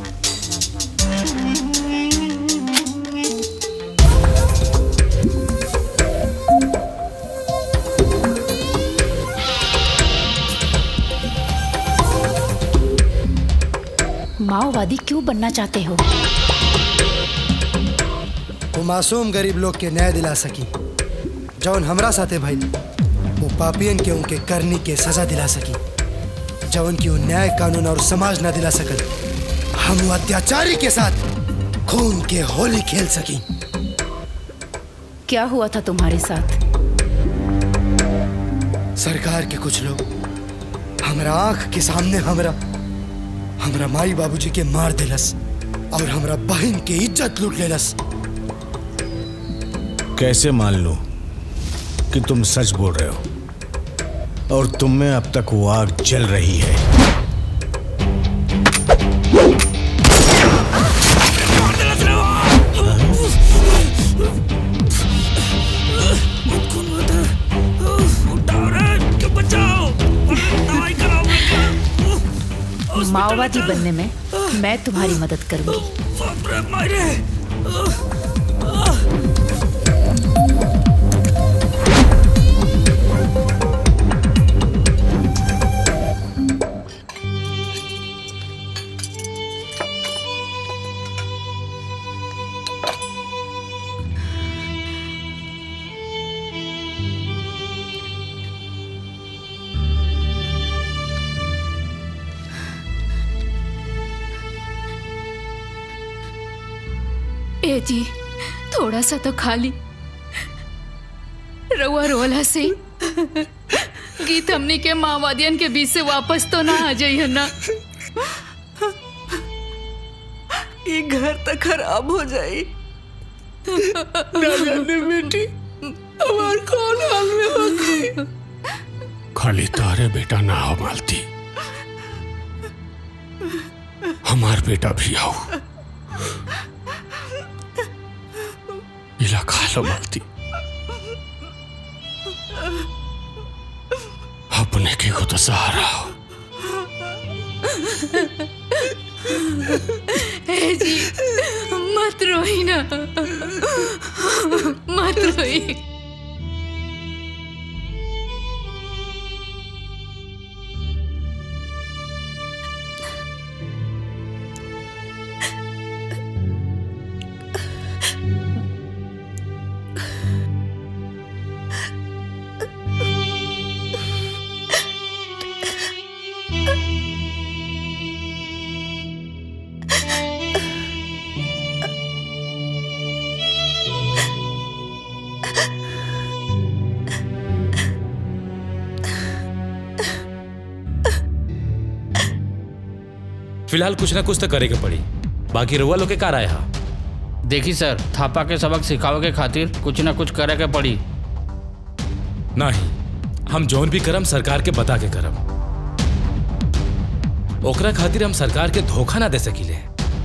माओवादी क्यों बनना चाहते हो वो मासूम गरीब लोग के न्याय दिला सकी जौन हमरा साथे भाई वो पापियन के उनके करनी के सजा दिला सकी जौन की वो न्याय कानून और समाज ना दिला सकल हम वो अत्याचारी के साथ खून के होली खेल सकी क्या हुआ था तुम्हारे साथ सरकार के कुछ लोग हमरा आंख के सामने हमरा हमरा माई बाबूजी के मार दिलस और हमरा बहन के इज्जत लूट लेलस कैसे मान लो कि तुम सच बोल रहे हो और तुम में अब तक वो आग जल रही है माओवादी बनने में मैं तुम्हारी मदद करूंगी ए जी थोड़ा सा तो खाली रउआ रोला से गीत हमनी के माओवादियन के बीच से वापस तो ना आ जाइए ना ये घर तो खराब हो जाई ना जाने बेटी हमार कौन हाल में होगी खाली तारे बेटा ना हो मालती हमार बेटा भी आओ इला खा लो मालती अपने के को तो सहारा हो ए जी मत रोई ना मत रोई फिलहाल कुछ ना कुछ तो करे के पड़ी बाकी रउआ लोग के कार आया देखी सर थापा के सबक सिखावे के खातिर कुछ ना कुछ करे के पड़ी नहीं हम जौन भी करम सरकार के बता के करम ओकरा खातिर हम सरकार के धोखा ना दे सकीले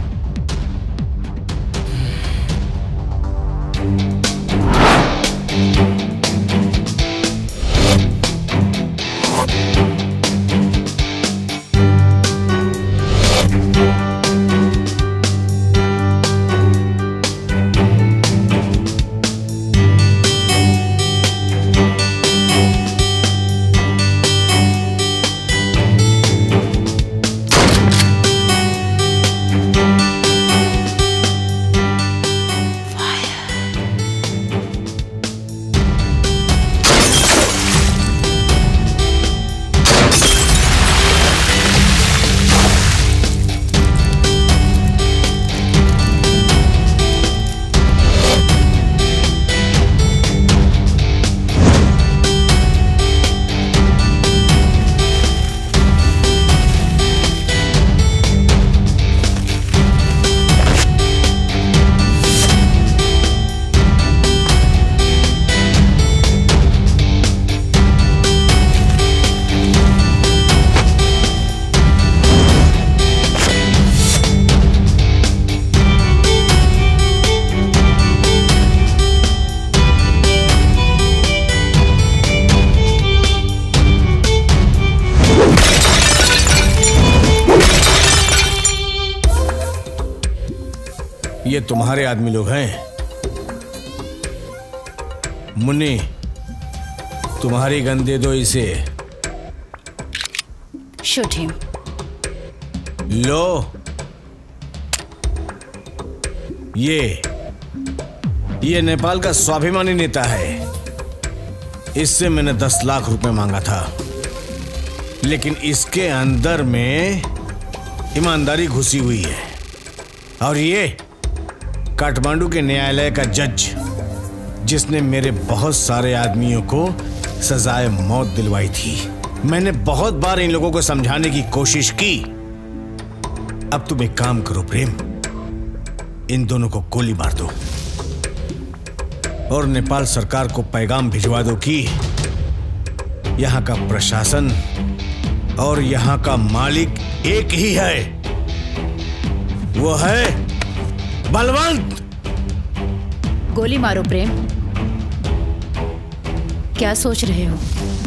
ये तुम्हारे आदमी लोग हैं मुन्नी तुम्हारी गन दे दो इसे Shoot him. लो ये ये नेपाल का स्वाभिमानी नेता है इससे मैंने दस लाख रुपए मांगा था लेकिन इसके अंदर में ईमानदारी घुसी हुई है और ये काठमांडू के न्यायालय का जज जिसने मेरे बहुत सारे आदमियों को सजाए मौत दिलवाई थी मैंने बहुत बार इन लोगों को समझाने की कोशिश की अब तुम एक काम करो प्रेम इन दोनों को गोली मार दो और नेपाल सरकार को पैगाम भिजवा दो कि यहां का प्रशासन और यहां का मालिक एक ही है वो है बलवंत गोली मारो प्रेम क्या सोच रहे हो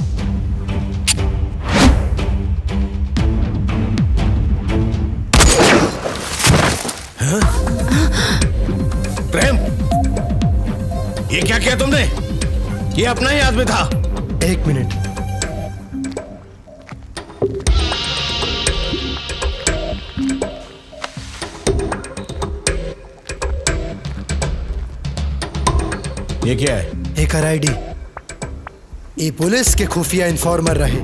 हाँ? प्रेम ये क्या किया तुमने ये अपना ही आदमी था एक मिनट ये क्या है एक आईडी ये पुलिस के खुफिया इन्फॉर्मर रहे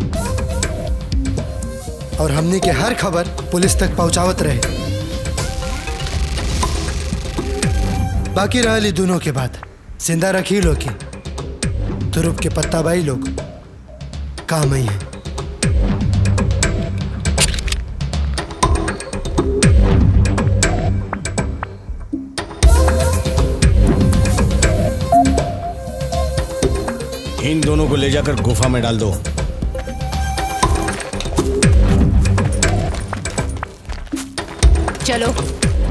और हमने के हर खबर पुलिस तक पहुंचावत रहे बाकी रहली दोनों के बात जिंदा रखी लोग के तुरुप के पत्ता बाई लोग काम ही है इन दोनों को ले जाकर गुफा में डाल दो चलो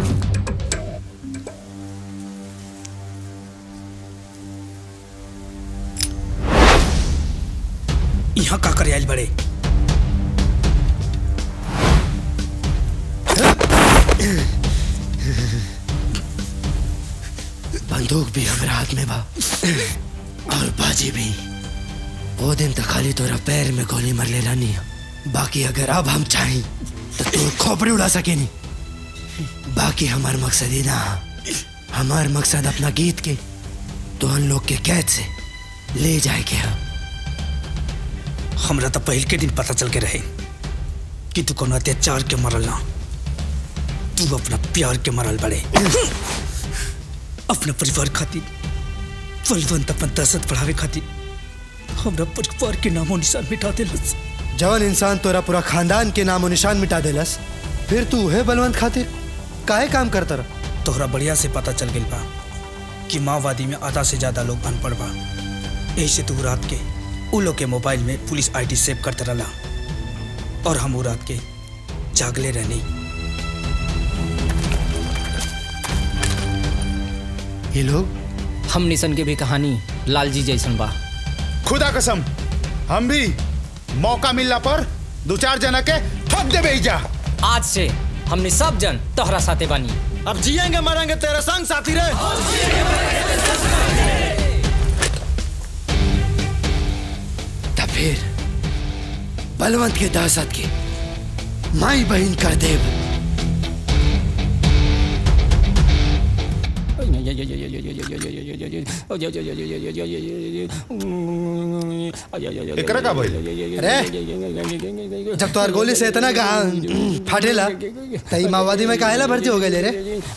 यहाँ का करे आइल बड़े बंदूक भी हमारे हाथ में बा और बाजी भी वो दिन तक खाली तोरा पैर में गोली मर ले रानी बाकी अगर अब हम चाहें तो तू खोपड़ी उड़ा सके नहीं बाकी हमार मकसद ही ना हमार मकसद अपना गीत के तो हम लोग के कैद से ले जाए के हा हमरा तो पहल के दिन पता चल के रहे कि तू कोनो अत्याचार के मरल ना तू अपना प्यार के मरल बड़े अपना परिवार खातिर बलवंत अपन दहशत बढ़ावे खातिर हमरा परिवार के नामो निशान मिटा देलस जवन इंसान तोरा पूरा खानदान के नामो निशान मिटा देलस फिर तू है बलवंत खातिर काहे काम करता रहा तोहरा बढ़िया से पता चल गई बा कि माओवादी में आधा से ज्यादा लोग अनपढ़ बा यही से तू रात के उ लोग के मोबाइल में पुलिस आईडी सेव करते रहला और हम वो रात के जागले रहनी ये लोग हम निशन के भी कहानी लालजी जैसन बा खुदा कसम हम भी मौका मिलला पर दो चार जना के ठप देबे जा आज से हमने सब जन तोहरा साथे बानी अब जिएंगे मरेंगे तेरे संग साथी रे तब फिर बलवंत के दहशत के माई बहन कर देव एकरा का भइल अरे जब तोहर गोली से इतना गा फाटेला तई माओवादी में काहेला भर्ती हो गए रे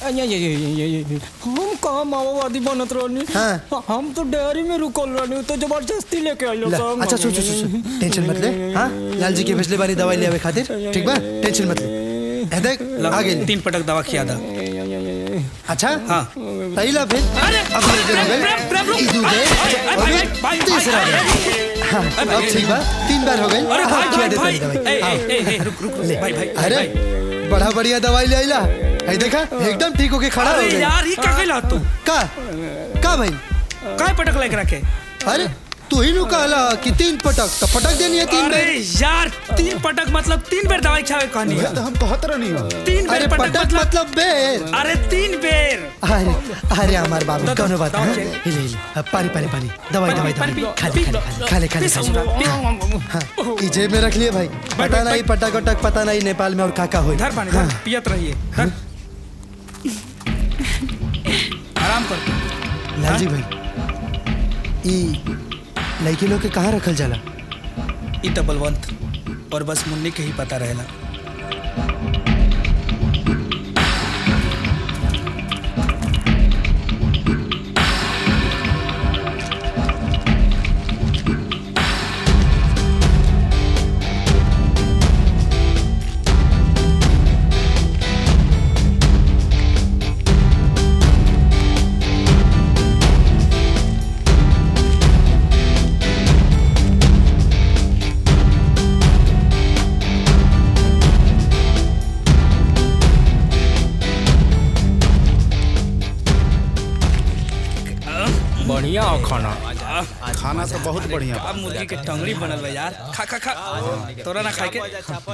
हम कहाँ माओवादी बनत रहनी हाँ। हम तो डेयरी में रुकल रहनी तो जबरदस्ती लेके आइलो ला, अच्छा सुन सुन सुन सुन, टेंशन मत ले हाँ लाल जी के पिछले बारी दवाई ले आवे खातिर ठीक बा टेंशन मत ले ए देख आ गई तीन पटक दवा खिया था अच्छा हाँ तई ला फिर अब ये दिन हो गए ई दू गए और ये तीसरा गए हाँ, अब ठीक बा तीन बार हो गई अरे भाई, खिया दे भाई, तनी दवाई ए, हाँ। ए, ए, रुक, रुक, ले। भाई, भाई, अरे बड़ा बढ़िया दवाई ले आइला है देखा एकदम ठीक होके खड़ा हो अरे गई यार ये का कहला तू का का भाई काय पटक लेके रखे अरे तू ही नु कहला कि तीन पटक तो पटक देनी है तीन अरे बेर यार तीन पटक मतलब तीन बेर दवाई खावे कहानी तो हम कहत रहनी हो तीन बेर अरे पटक पटक मतलब मतलब बेर अरे तीन बेर अरे अरे हमार बाबू दो, कौनो बात दो, हाँ? दो, हिले हिले अब पानी पानी पानी दवाई दवाई पानी, दवाई पानी, खाले पी, खाले खाले खाले पी, खाले पी, हाँ ई जेब में रख लिए भाई पता नहीं पटक वटक पता नहीं नेपाल में और का का होई धर पानी धर पियत रहिए धर आराम कर लालजी भाई ई लड़की लोग के कहाँ रखल जाला ई तो बलवंत और बस मुन्नी के ही पता रहेला बढ़िया हो खाना खाना तो बहुत बढ़िया अब मुर्गी के टंगड़ी बनल बा यार खा खा खा तोरा ना खाए के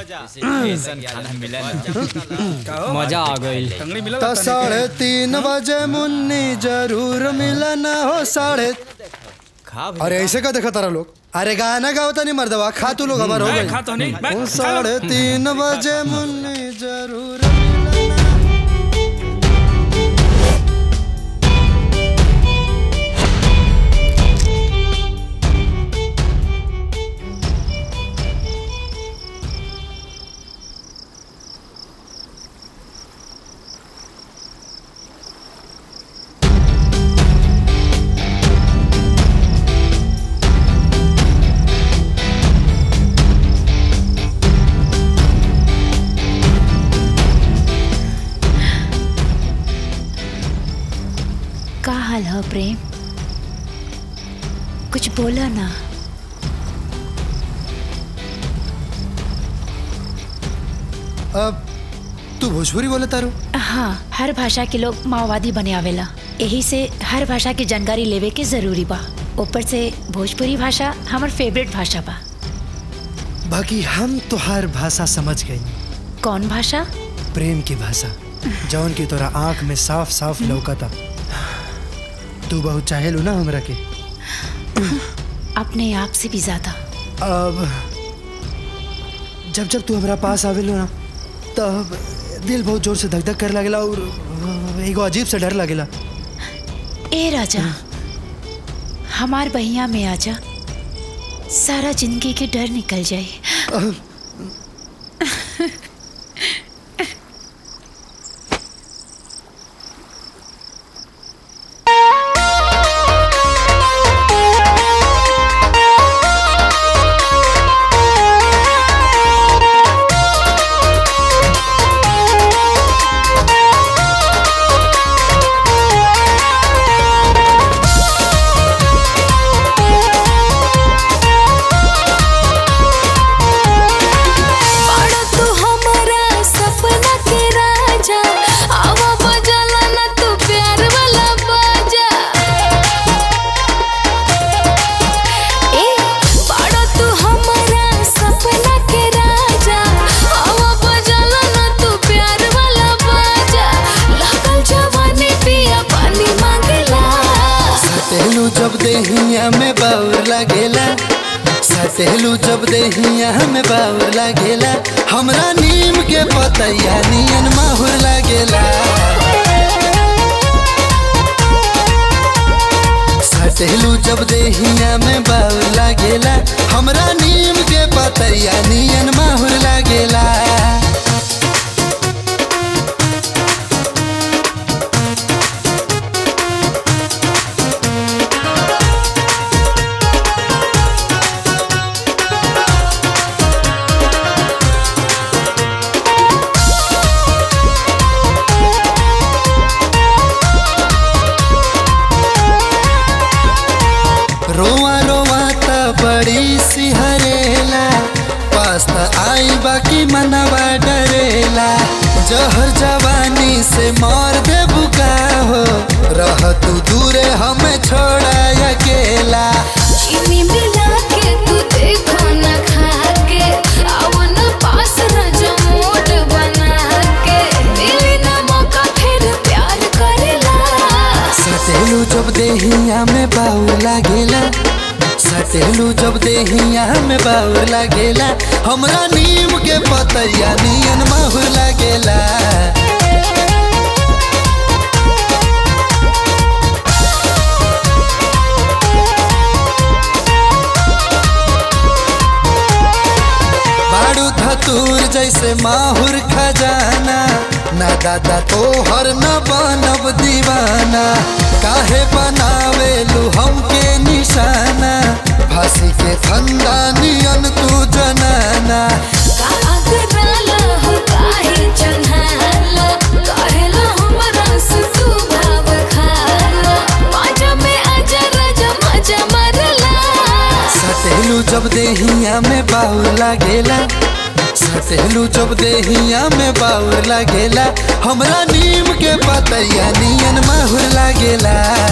मजा आ गई टंगड़ी मिला तो साढ़े तीन बजे मुन्नी जरूर मिलना हो साढ़े अरे ऐसे का देखा तारा लोग अरे गाना गाओ तो नहीं मर्दवा खा तू लोग हमार हो मैं गई खाता नहीं, मैं ओ, खा लो। साढ़े तीन बजे मुन्नी जरूर कहा प्रेम कुछ बोला ना अब तू भोजपुरी बोले तारू हाँ हर भाषा के लोग माओवादी बने आवेला यही से हर भाषा की जानकारी लेवे के जरूरी बा ऊपर से भोजपुरी भाषा हमार फेवरेट भाषा बा बाकी हम तो हर भाषा समझ गई कौन भाषा प्रेम की भाषा जौन की तोरा आंख में साफ साफ लौकता तू बहुत चाहेलू ना हमरा के अपने आप से भी ज्यादा अब जब जब तू हमरा पास आवेलो ना तब दिल बहुत जोर से धक धक कर लगेला और एगो अजीब सा डर लगेला ए राजा हमार बहिया में आजा सारा जिंदगी के डर निकल जाए बड़ा तू हमारा सपना के राजा आवा बजाला ना तू प्यार वाला बाजा ए बड़ा तू हमारा सपना के राजा आवा बजाला ना तू प्यार वाला बाजा लागल जवानी पिया पानी मांगला सटेलू जब देहिया में बाउर लागेला सटेलू जब देहिया में बाउर लागेला हमरा नीम के पतैया नियन माहुर लागेला सटेलू जब देहिया में बाउर लागेला हमरा नीम के पतैया नियन माहुर लागेला रोवा रोवा त बड़ी सिहरेला पास्ता आई बाकी मनवा डरेला जहर जवानी से मार दे बुका हो रह तू दूरे हमें छोड़ा अकेला चीनी मिला के तू देखो ना खा के आओ ना पास ना जमोट बना के मिली ना मौका फिर प्यार करेला सटेलू जब देहिया में बाऊ लागेला सटेलू जब देहिया में बाऊ लागेला हमरा नीम के पतैया नियन माहुर लागेला बाड़ू धतूर जैसे माहुर खजाना ना दादा तो हर न बनब दीवाना काहे बनावेलू हमके निशाना फांसी के फंदा नियन तू जनाना आगराला हो काहे चन्हाला कहेला हमरा से तू भाव खाला पाजा में आजा राजा मजा मारला सटेलू जब देहिया में बाउर लागेला सटेलू जब देहिया में बाउर लागेला हमरा नीम के पतैया नियन माहुर लागेला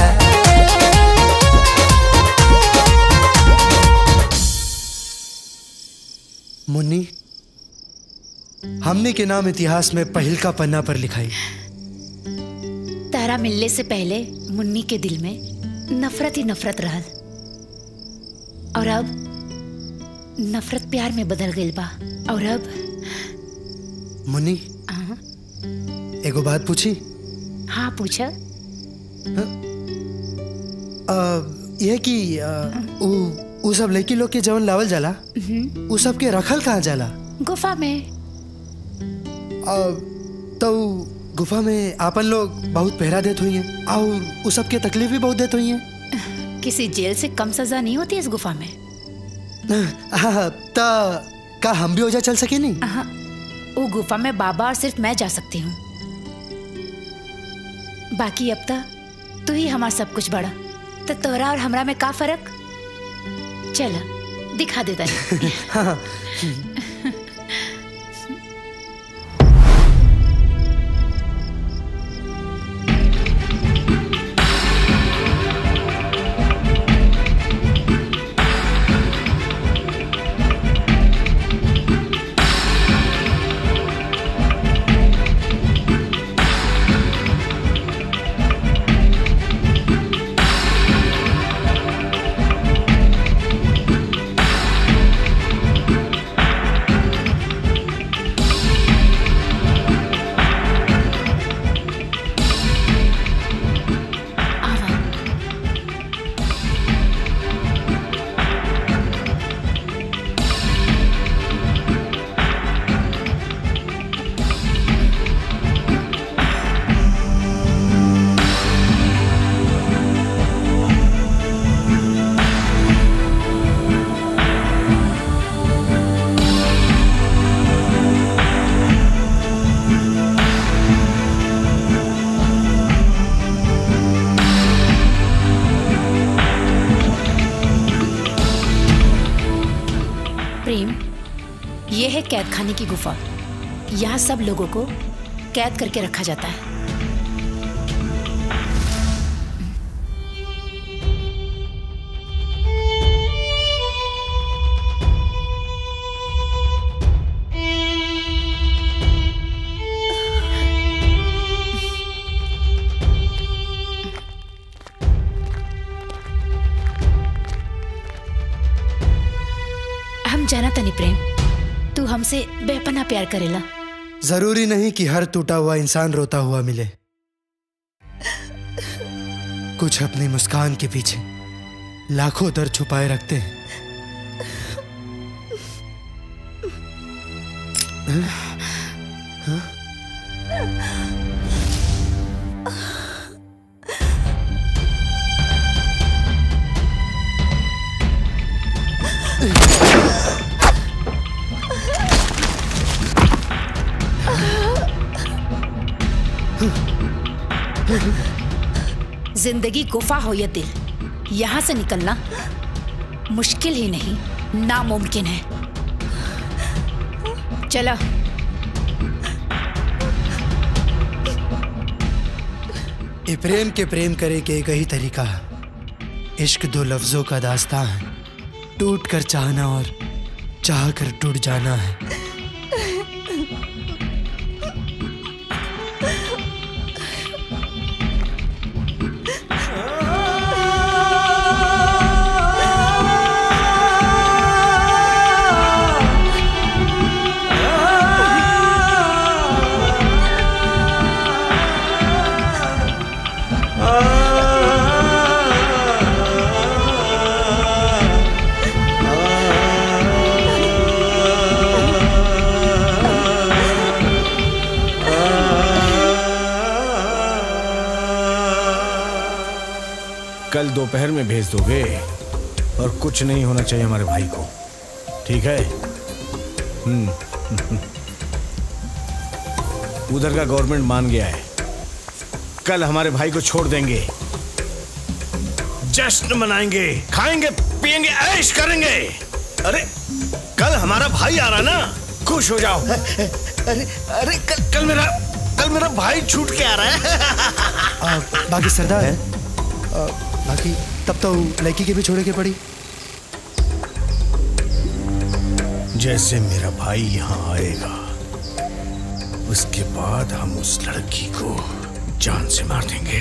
मुन्नी हमने के नाम इतिहास में पहिल का पन्ना पर लिखाई तारा मिलने से पहले मुन्नी के दिल में नफरत ही नफरत रहल और अब नफरत प्यार में बदल गई बा और अब मुन्नी हाँ, एगो बात पूछी हाँ पूछा आ, यह कि आ, उ, उ सब लड़की लोग के जवन लावल जाला हम्म, उ सब के रखल कहाँ जाला गुफा में आ, तो उ गुफा में आपन लोग बहुत पहरा देत हुई हैं और उ सब के तकलीफ भी बहुत देत हुई हैं किसी जेल से कम सजा नहीं होती इस गुफा में हाँ हाँ, ता का हम भी ओजा चल सके नहीं हाँ, वो गुफा में बाबा और सिर्फ मैं जा सकती हूँ बाकी अब तक तू ही हमार सब कुछ बड़ा तो तोहरा और हमरा में का फर्क चल दिखा दे तनी हाँ प्रेम ये है कैद खाने की गुफा यहाँ सब लोगों को कैद करके रखा जाता है हम जाना तनी प्रेम तू हमसे बेपना प्यार करेला जरूरी नहीं कि हर टूटा हुआ इंसान रोता हुआ मिले कुछ अपनी मुस्कान के पीछे लाखों दर्द छुपाए रखते हैं हाँ? हाँ? जिंदगी गुफा हो या दिल यहाँ से निकलना मुश्किल ही नहीं नामुमकिन है चला ये प्रेम के प्रेम करे के एक ही तरीका है इश्क दो लफ्जों का दास्तां है टूट कर चाहना और चाह कर टूट जाना है कल दोपहर में भेज दोगे और कुछ नहीं होना चाहिए हमारे भाई को ठीक है हम्म उधर का गवर्नमेंट मान गया है कल हमारे भाई को छोड़ देंगे जश्न मनाएंगे खाएंगे पिएंगे ऐश करेंगे अरे कल हमारा भाई आ रहा ना खुश हो जाओ अरे अरे कल कल मेरा कल मेरा भाई छूट के आ रहा है आ, बाकी सरदार आ, बाकी तब तो लड़की के भी छोड़े के पड़ी जैसे मेरा भाई यहाँ आएगा उसके बाद हम उस लड़की को जान से मार देंगे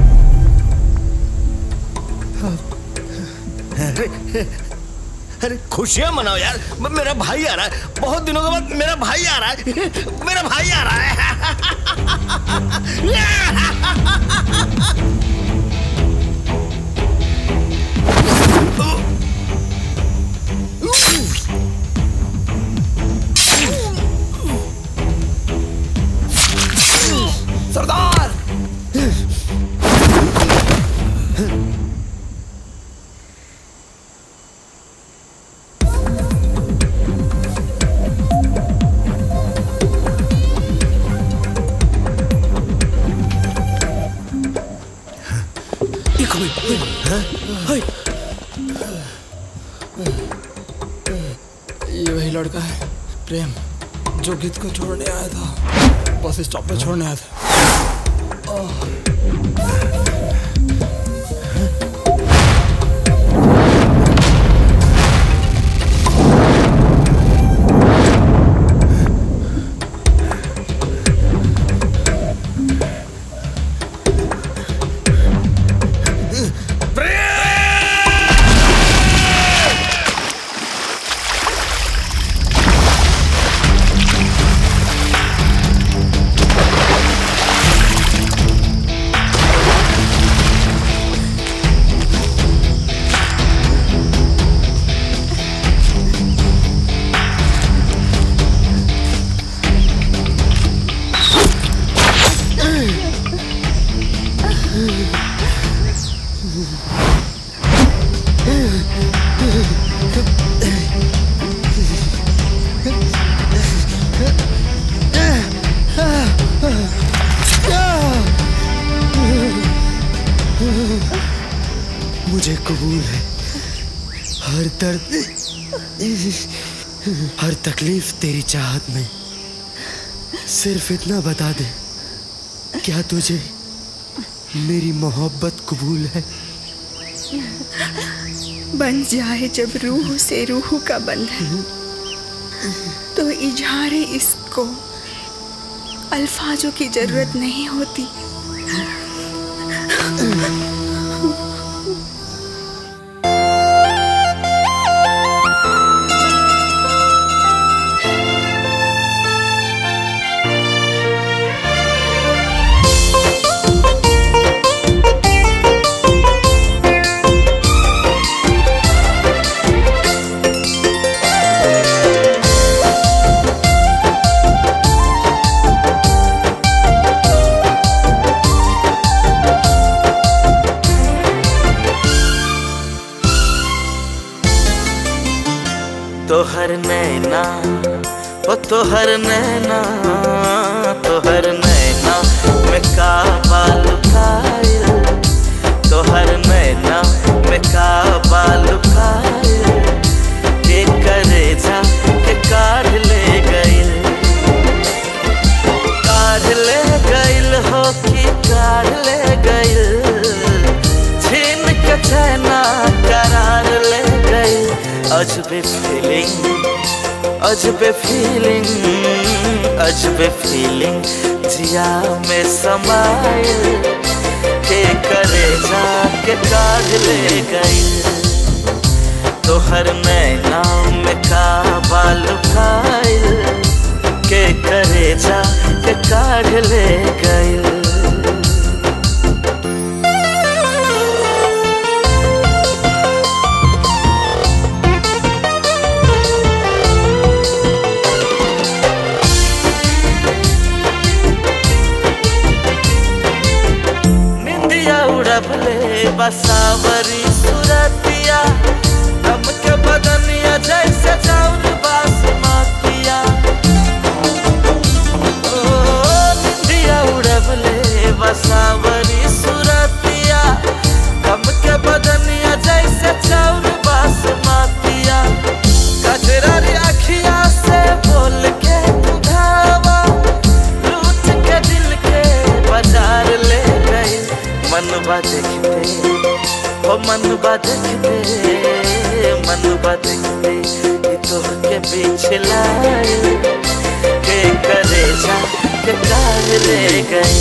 अरे अरे खुशियां मनाओ यार म- मेरा भाई आ रहा है बहुत दिनों के बाद मेरा भाई आ रहा है मेरा भाई आ रहा है सरदार ये वही लड़का है प्रेम जो गीत को छोड़ने आया था बस स्टॉप पे छोड़ने आया था मुझे कबूल है हर दर्द हर तकलीफ तेरी चाहत में सिर्फ इतना बता दे क्या तुझे मेरी मोहब्बत कबूल है बन जाए जब रूह से रूह का बंधन तो इजहार इसको अल्फाजों की जरूरत नहीं होती तोहर नैना ओ तोहर नैना तोहर नैना में का बाल कायल तोहर नैना में का बाल कायल के करे जा के काढ़ ले गइल काढ़ ले गइल हो कि काढ़ ले गइल छीन के चैना करार ले गइल अजबे फीलिंग अजबे फीलिंग अजबे फीलिंग जिया में समाइल के करे जा के काढ़ ले गइल तोहर नैना में का बाल खाइल के करे जा के काढ़ ले गइल निंदिया उड़बले बसावरी सुरतिया दम के बदनिया जैसे चाउर बासमतिया ओ निंदिया उड़बले बसावरी सुरतिया दम के बदनिया जैसे चाउर बासमतिया कजरारी अखिया से बोल के बुझावा लूट के दिल के बाजार ले गई मनवा देखते हो मनवा देखते मनवा देखते ये तो के बीच लाए के करे जा के कार ले गए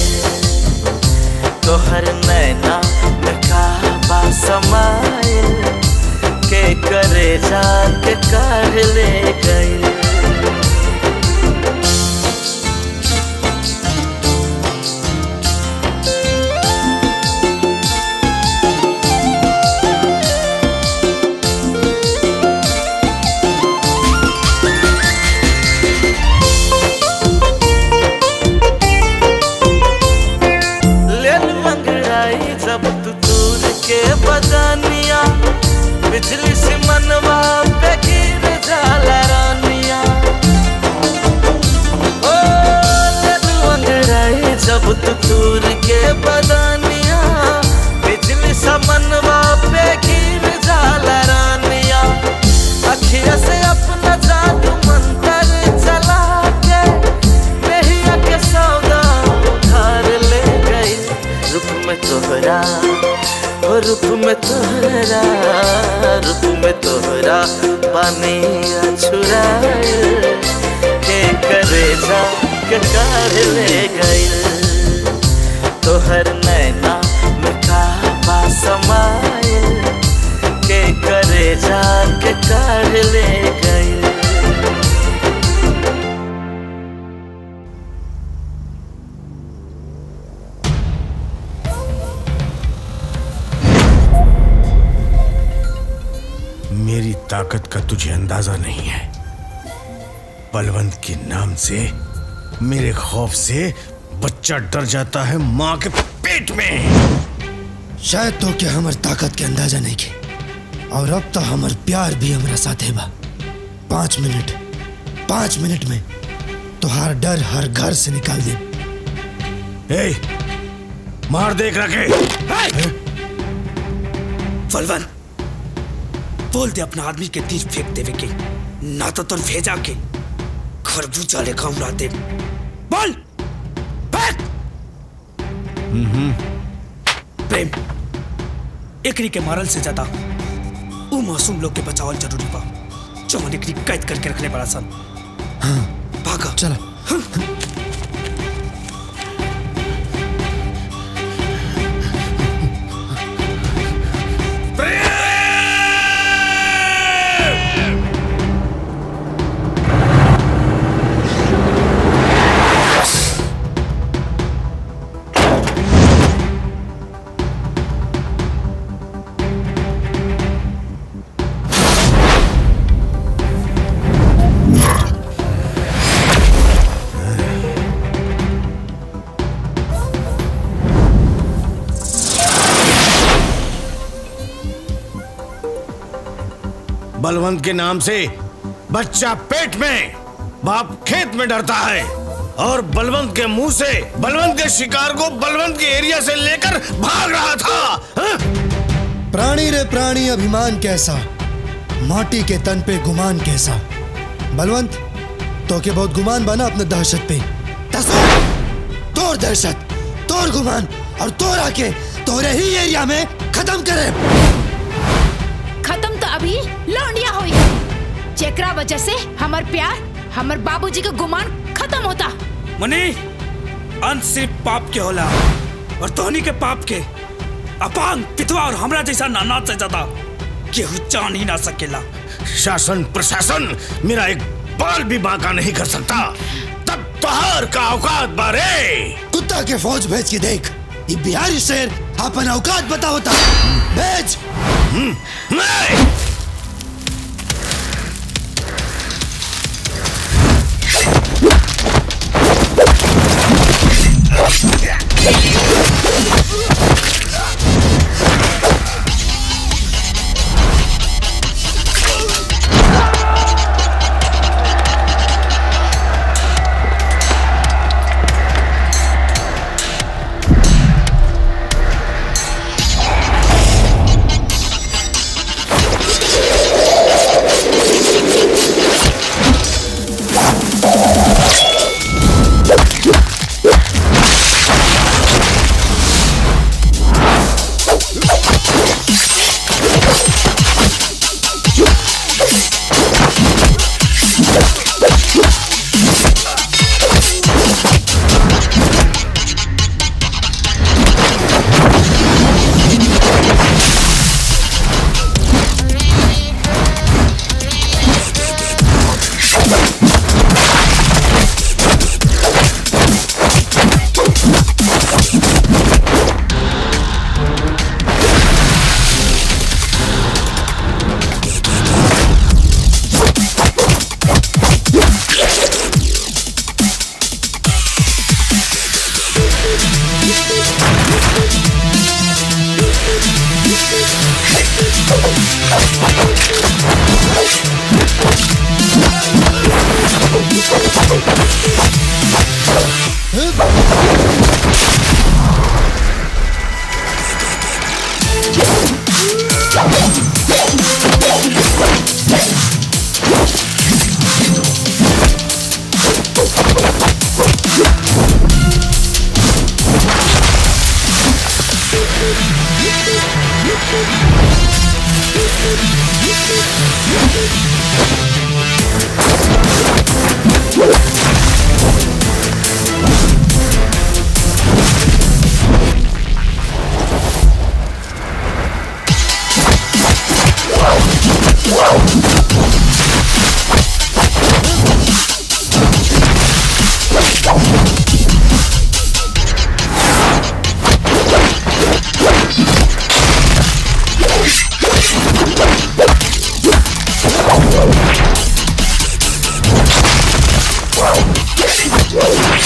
तोहर नैना में काबा समाए के करे जा के कार ले गए लेल मंगड़ाई जब तू दूर के बदनिया बिजली से मनवा पे गिर जाला में तोहरा रूप में तोहरा पानी छुराइल के करे जा के काढ़ ले गइल तोहर नैना में काबा समाइल के करे जा के काढ़ ले गइल मेरी ताकत का तुझे अंदाजा नहीं है बलवंत के नाम से मेरे खौफ से बच्चा डर जाता है माँ के पेट में शायद तो के हमर ताकत के अंदाजा नहीं के और अब तो हमर प्यार भी हमरा साथ है बा पाँच मिनट पाँच मिनट में तुहार डर हर घर से निकाल दे ए, मार देख रखे बलवंत बोल दे अपना आदमी के तीर फेंक देवे के ना तो तुम भेजा के खरबूजा लेखा उड़ा दे बोल फेंक प्रेम एकरी के मारल से ज्यादा उ मासूम लोग के बचावल जरूरी बा जवन एकरी कैद करके रखले बड़ा सन भागा चलो बलवंत के नाम से बच्चा पेट में बाप खेत में डरता है और बलवंत के मुंह से बलवंत के शिकार को बलवंत के एरिया से लेकर भाग रहा था हाँ? प्राणी रे प्राणी अभिमान कैसा माटी के तन पे गुमान कैसा बलवंत तो के बहुत गुमान बना अपने दहशत पे तस्वीर तोर दहशत तोर गुमान और तोर आके तोरे ही एरिया में खत्म करे खत्म तो अभी लौंडिया हुई जेकरा वजह से हमार प्यार हमार बाबूजी का गुमान खत्म होता मनी अंत सिर्फ पाप के होला और तोहनी के पाप के अपांग पितवा और हमरा जैसा नाना से ज्यादा केहू जान ही ना सकेला शासन प्रशासन मेरा एक बाल भी बांका नहीं कर सकता तब तोहर का औकात बारे कुत्ता के फौज भेज के देख ये बिहारी शेर अपन औकात बताओ ता भेज नहीं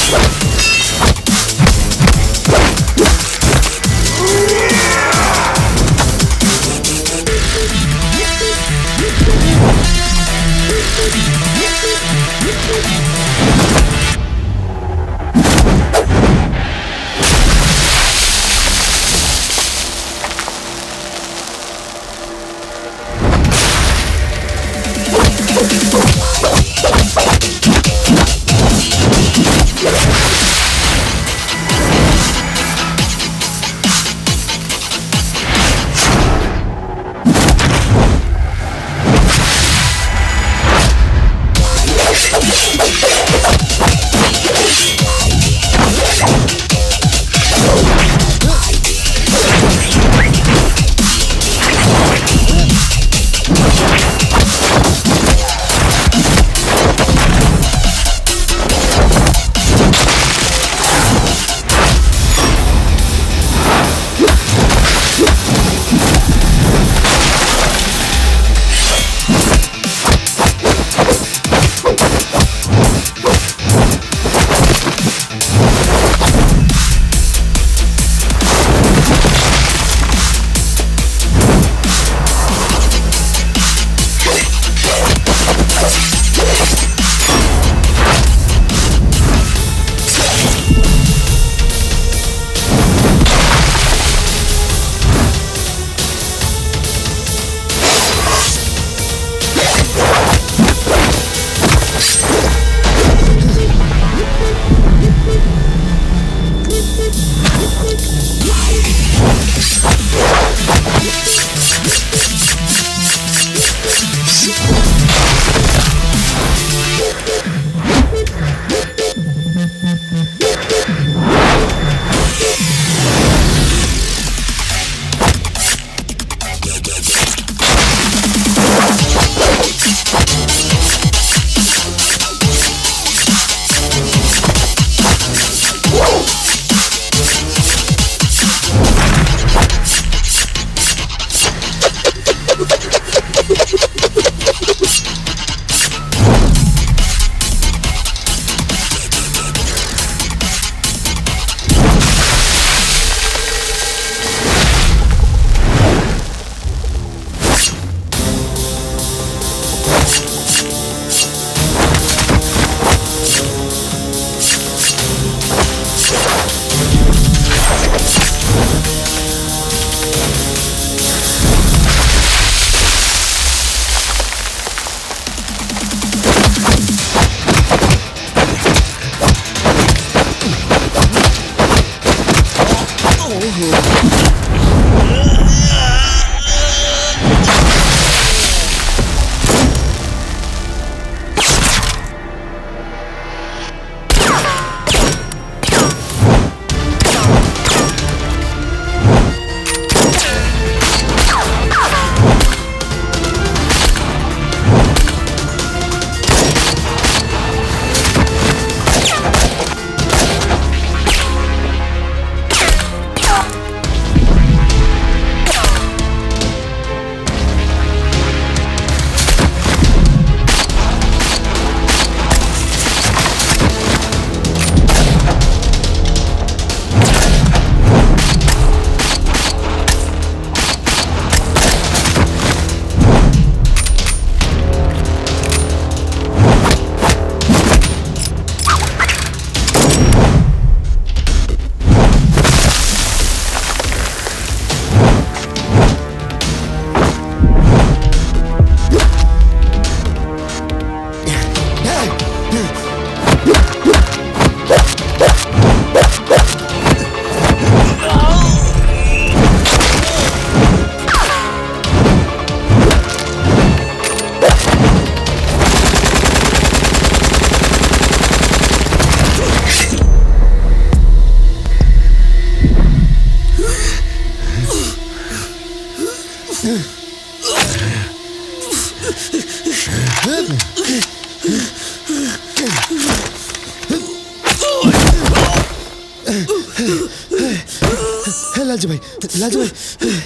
हे लालजी भाई लालजी भाई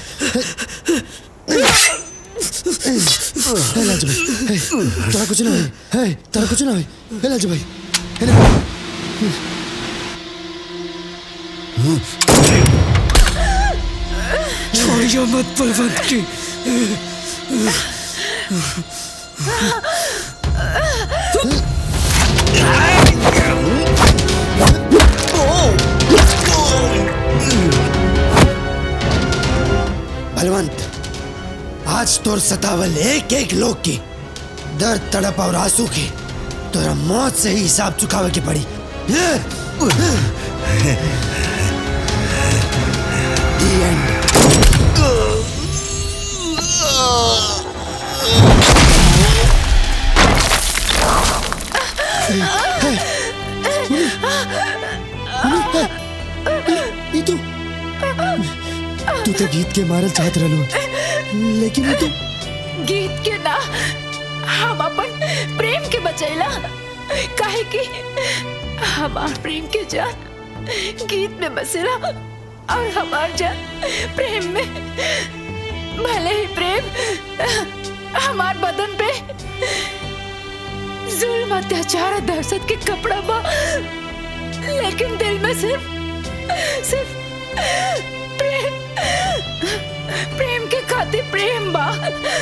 हे लालजी भाई हे तोरा कुछ ना होई हे तोरा कुछ ना होई हे लालजी भाई हे ना छोड़ियो मत बलवंत की बलवंत आज तोर सतावल एक एक लोग की दर्द तड़प और आंसू की तोरा मौत से ही हिसाब चुकावे की पड़ी The end. ई तू तू तो गीत के मारल चाहत रहलू लेकिन ई तू गीत के ना हम अपन प्रेम के बचैला काहे कि हमार प्रेम के जान गीत में बसेला और हमार जान प्रेम में भले ही प्रेम हमार बदन पे जुल्म अत्याचार और दहशत के कपड़ा बा लेकिन दिल में सिर्फ सिर्फ प्रेम प्रेम के खातिर प्रेम बा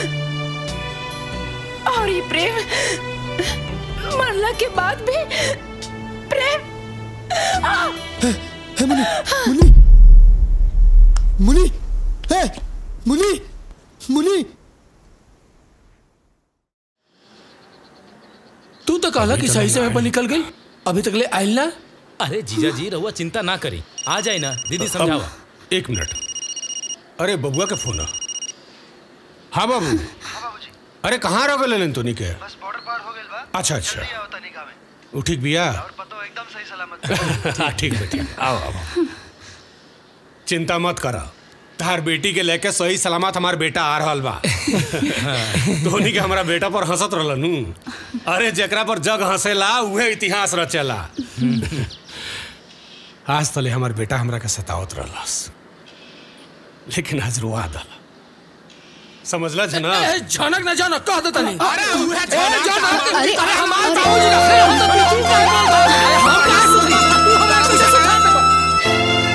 और ये प्रेम मरला के बाद भी प्रेम आ, है, है मुनि मुनि मुनि है मुनि मुनि तू तो कहला कि सही समय पर निकल गई अभी तक ले आयल ना अरे जीजा जी रहुआ चिंता ना करी आ जाए ना दीदी समझावा एक मिनट अरे बबुआ के फोन है। हाँ बाबू अरे कहाँ रह गए तोनी के अच्छा अच्छा वो ठीक बिया हाँ ठीक बा ठीक बा। आओ आओ चिंता मत करा तार बेटी के लेके सही सलामत हमार बेटा आ रहल बा धोनी के हमारा बेटा पर हंसत रहल नु अरे जेकरा पर जग हंसेला उहे इतिहास रचेला आज तले हमार बेटा हमरा के सतावत रहलस लेकिन आज रुआ दल समझला जना ए, झनक ना झनक कह देता नहीं अरे उहे ए, झनक अरे, अरे हमार अरे, बाबूजी अरे, रखे हम तो अरे, तू का अरे हम का सुनी तू हमरा कुछ सिखा दे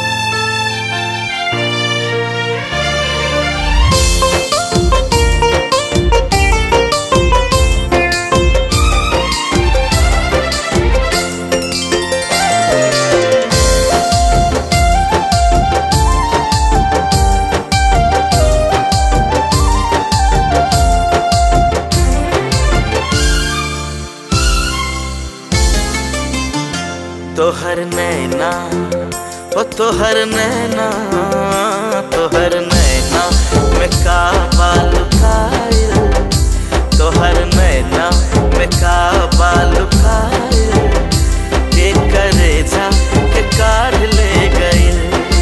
तोहर नैना ओ तोहर नैना तोहर नैना में का बाल खायल तोहर नैना में का बाल खायल के करे जा के काढ़ ले गइल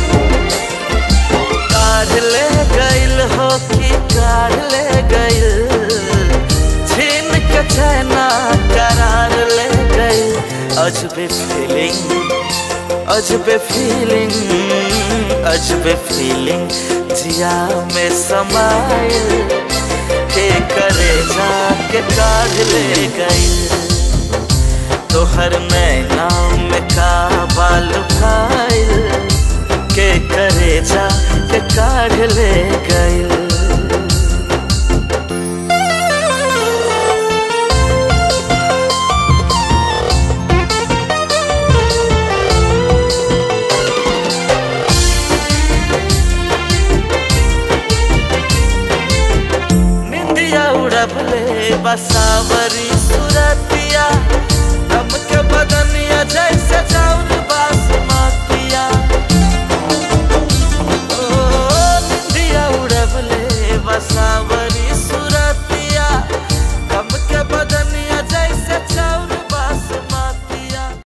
काढ़ ले गइल हो कि काढ़ ले गइल छीन के चैना करार ले गइल अजबे फीलिंग अजबे फीलिंग अजबे फीलिंग जिया में समायल के करे जा के काढ़ ले गइल तोहर नैना में का बाल खाइल के करे जा के काढ़ ले गइल